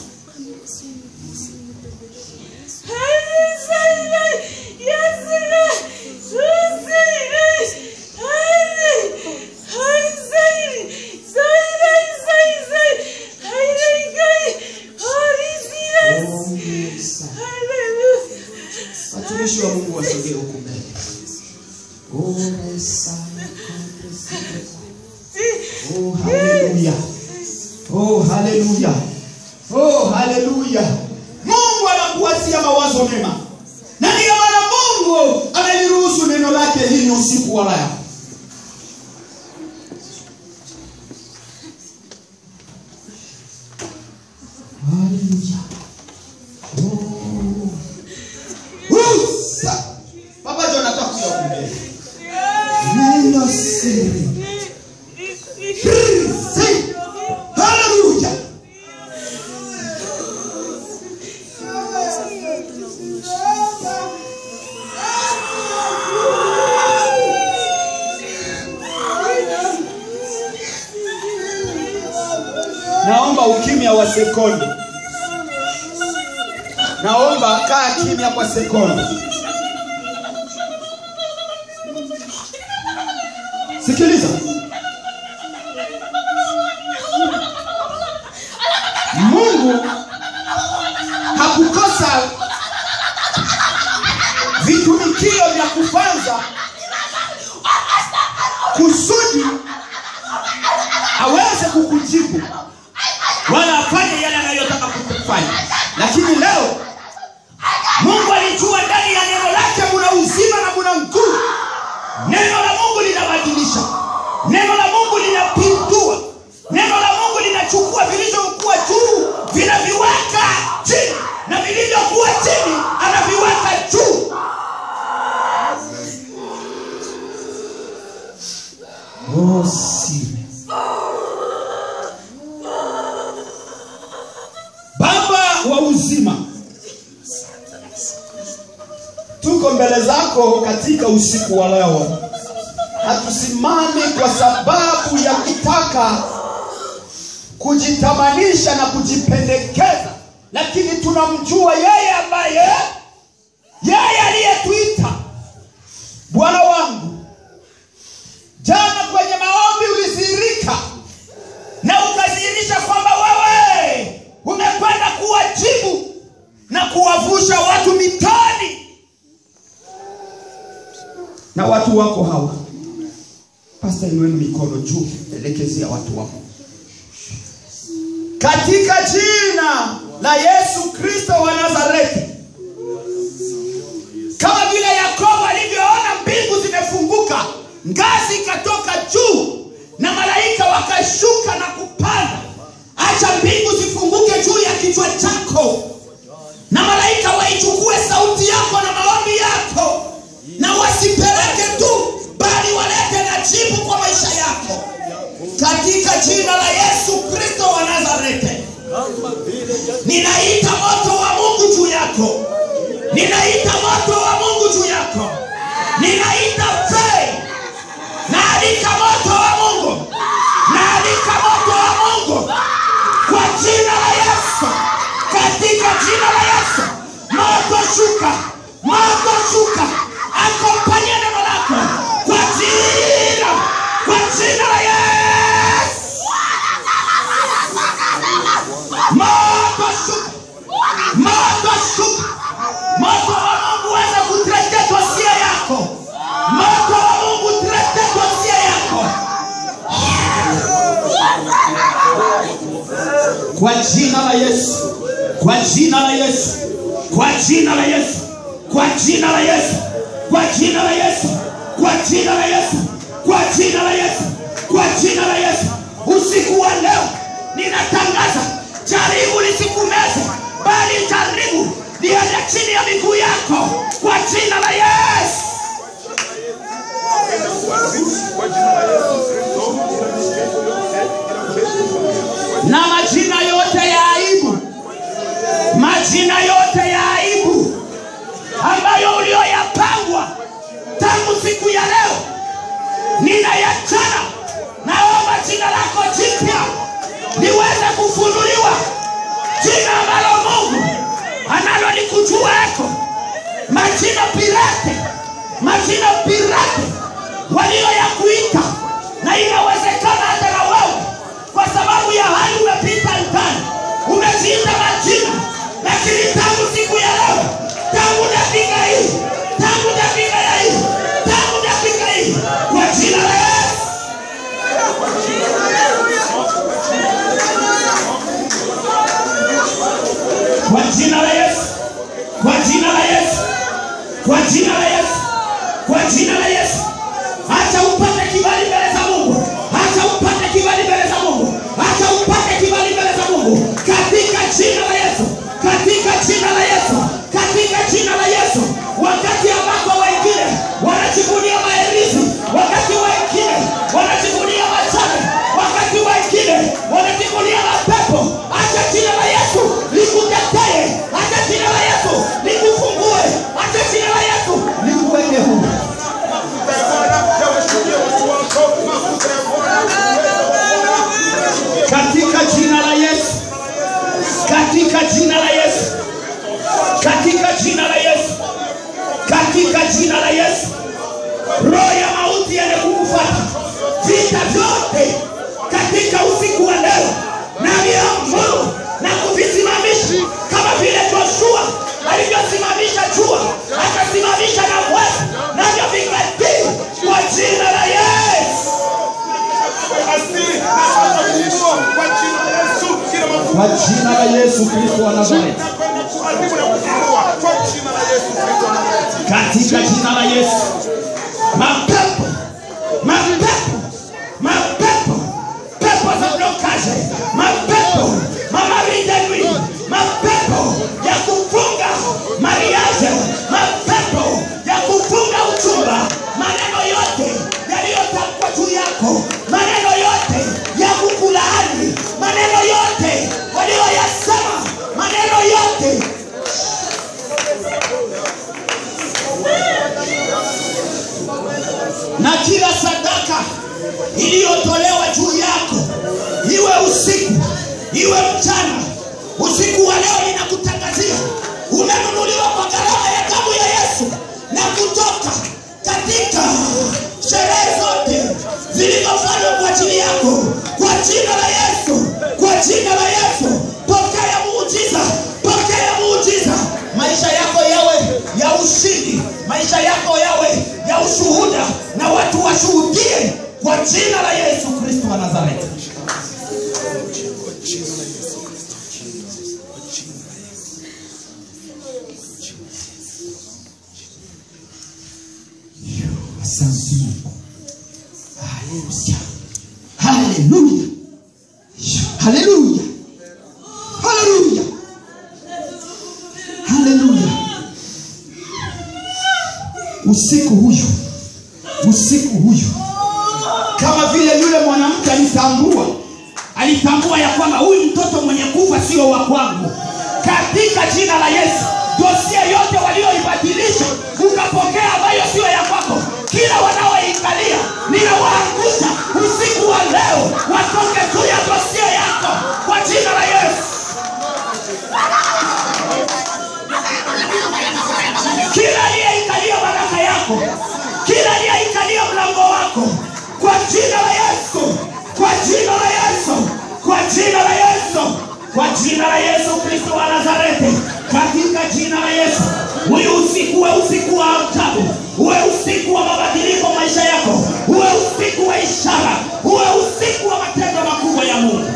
watumishi wa mungu wasogee huku mbele Oh, haleluya. Oh, haleluya. Oh, haleluya. Mungu ana Usa. Baba John anataka kuja kuongea. Neno siri. Siri. Haleluya. Naomba ukimya wa sekondi. Naomba kaa kimya kwa sekondi. Sikiliza. Mungu hakukosa vitumikio vya kufanza kusudi aweze kukujibu wala afanye yale anayotaka kukufanya. Lakini leo Mungu alijua ndani ya neno lake muna uzima na muna nguvu. Neno la Mungu linabadilisha, neno la Mungu linapindua, neno la Mungu linachukua vilivyokuwa juu vinaviweka chini, na vilivyokuwa chini anaviweka juu. Oh, siri. Baba wa uzima, tuko mbele zako katika usiku wa leo. Hatusimami kwa sababu ya kutaka kujitamanisha na kujipendekeza, lakini tunamjua yeye ambaye yeye aliyetuita. Bwana wangu, jana kwenye maombi ulidhihirika na ukadhihirisha kwamba wewe umekwenda kuwajibu na kuwavusha watu mitaani na watu wako hawa pasta inueni mikono juu elekezea watu wako katika jina la yesu kristo wa nazareti kama vile yakobo alivyoona mbingu zimefunguka ngazi ikatoka juu na malaika wakashuka na kupanda acha mbingu zifunguke juu ya kichwa chako na malaika waichukue sauti yako na maombi yako na wasipeleke tu bali walete na jibu kwa maisha yako katika jina la yesu kristo wa nazareti ninaita moto wa mungu juu yako ninaita moto wa mungu juu yako ninaita fei naalika moto wa mungu naalika moto wa mungu kwa jina la yesu katika jina la yesu moto shuka moto shuka akompanye neno lako kwa jina kwa jina la yesu moto shuka moto shuka moto wa mungu weza kutrete dosia yako moto wa mungu trete dosia yako kwa jina la yesu kwa jina la yesu kwa jina la yesu kwa jina la yesu kwa jina la yesu kwa jina la yesu kwa jina la yesu kwa jina la yesu usiku wa leo ninatangaza jaribu lisikumeze bali jaribu liende chini ya miguu yako kwa jina la yesu na majina yote ya aibu majina yote ya aibu ambayo ulioyapangwa tangu siku ya leo ninayachana naomba jina lako jipya liweze kufunuliwa jina ambalo mungu analo likujueko majina pirate majina pirate walioyakuita na inawezekana hata na wewe kwa sababu ya hali umepita ndani umeziita majina lakini tangu siku ya leo tangu dakika hii tangu dakika ya hii tangu dakika hii kwa jina la yesu kwa jina la yesu kwa jina la yesu kwa jina la yesu kwa jina la yesu acha upate kibali mbele za mungu acha upate kibali mbele za mungu acha upate kibali mbele za mungu katika jina la yesu katika jina la vita vyote katika usiku wa leo naviamuru na kuvisimamisha kama vile Joshua alivyosimamisha jua akasimamisha na mwezi navyo vikatii kwa jina la Yesu. Kwa jina la Yesu Kristo wa Nazareti. katika jina la Yesu. Mapepo, mapepo, mapepo, pepo za blokaje, mapepo mamarideni, mapepo ya kufunga mariaje, mapepo ya kufunga uchumba, maneno yote yaliyotamkwa juu yako, maneno yote ya kukulaani, maneno yote walioyasema, maneno yote na kila sadaka iliyotolewa juu yako, iwe usiku iwe mchana, usiku wa leo ninakutangazia umenunuliwa kwa gharama ya damu ya Yesu na kutoka katika sherehe zote zilizofanywa kwa ajili yako, kwa jina la Yesu, kwa jina la Yesu, pokea muujiza, pokea muujiza, maisha yako yawe ya ushindi, maisha yako yawe ya ushuhuda, na watu washuhudie kwa jina la Yesu Kristo wa Nazareti. Asante Mungu. Haleluya. Haleluya. Haleluya. Haleluya. Haleluya. Usiku huyu, usiku huyu, kama vile yule mwanamke alitambua, alitambua ya kwamba huyu mtoto mwenye kufa sio wa kwangu, katika jina la Yesu, dosia yote walioibadilisha ukapokea ambayo sio ya kwako, kila wanaoikalia ninawaangusha usiku wa leo, watoke juu ya dosia yako kwa jina la Yesu. kila aliyeikalia baraka yako, kila aliyeikalia mlango wako, kwa jina la Yesu, kwa jina la Yesu, kwa jina la Yesu, kwa jina la Yesu Kristo wa Nazareti, katika jina la Yesu, huyu usiku uwe usiku wa ajabu, uwe usiku wa mabadiliko maisha yako, uwe usiku wa ishara, uwe usiku wa matendo makubwa ya Mungu.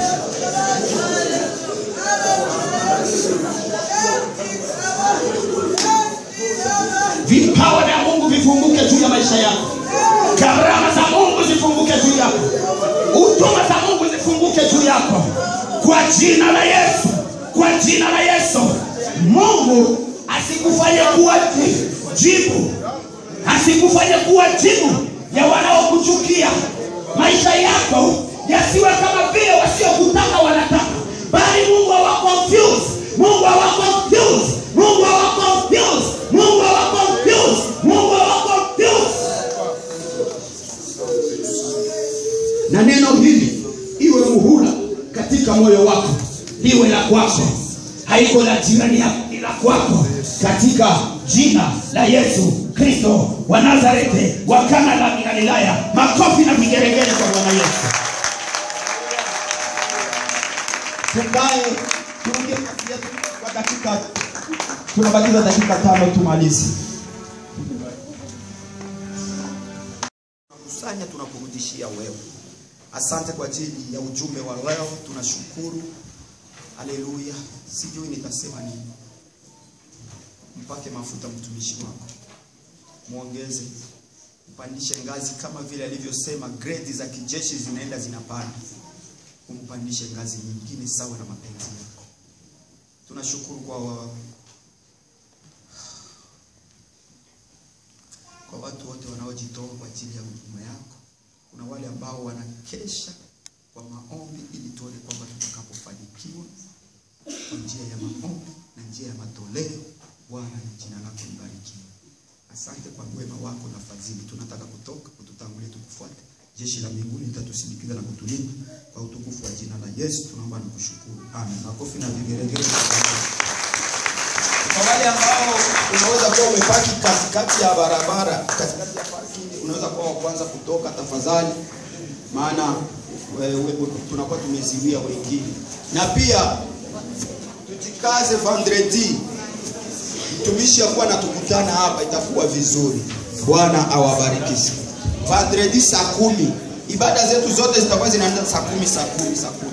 vipawa vya Mungu vifunguke juu ya maisha yako, karama za Mungu zifunguke juu yako, huduma za Mungu zifunguke juu yako kwa jina la Yesu, kwa jina la Yesu. Mungu asikufanye kuwa jibu, asikufanye kuwa jibu ya wanaokuchukia. Maisha yako yasiwe kama vile wasiokutaka wanataka, bali Mungu awa confuse, Mungu awa confuse, Mungu awa confuse, Mungu awa confuse, Mungu awa confuse. Na neno hili iwe muhula katika moyo wako, liwe la kwako, haiko la jirani yako, ni la kwako, katika jina la Yesu Kristo wa Nazareti wa Kana la Galilaya. Makofi na vigeregere kwa Bwana Yesu. tukae turuke nafasi yetu kwa dakika tunabakiza dakika tano tumalize tunakusanya tunakurudishia wewe. Asante kwa ajili ya ujumbe wa leo, tunashukuru. Haleluya, sijui nitasema nini. Mpake mafuta mtumishi wako, mwongeze, mpandishe ngazi kama vile alivyosema, grade za kijeshi zinaenda zinapanda, umpandishe ngazi nyingine sawa na mapenzi yako. Tunashukuru kwa wa, kwa watu wote wanaojitoa kwa ajili ya huduma yako. Kuna wale ambao wanakesha kwa maombi ili tuone kwamba tutakapofanikiwa kwa njia ya maombi na njia ya matoleo. Bwana, na jina lako libarikiwe. Asante kwa wema wako na fadhili. Tunataka kutoka kututangulia, tukufuate. Jeshi la mbinguni litatusindikiza na kutulinda kwa utukufu wa jina la Yesu. Tunaomba na kushukuru, amen. Makofi na vigeregere kwa wale ambao unaweza kuwa umepaki katikati ya barabara, katikati ya parking, unaweza kuwa wa kwanza kutoka. Tafadhali maana we- we- tunakuwa tumeziwia wengine, na pia tujikaze vendredi mtumishi akuwa natukutana hapa, itakuwa vizuri. Bwana awabariki. Vendredi saa kumi ibada zetu zote zitakuwa zinaanza saa kumi saa kumi saa kumi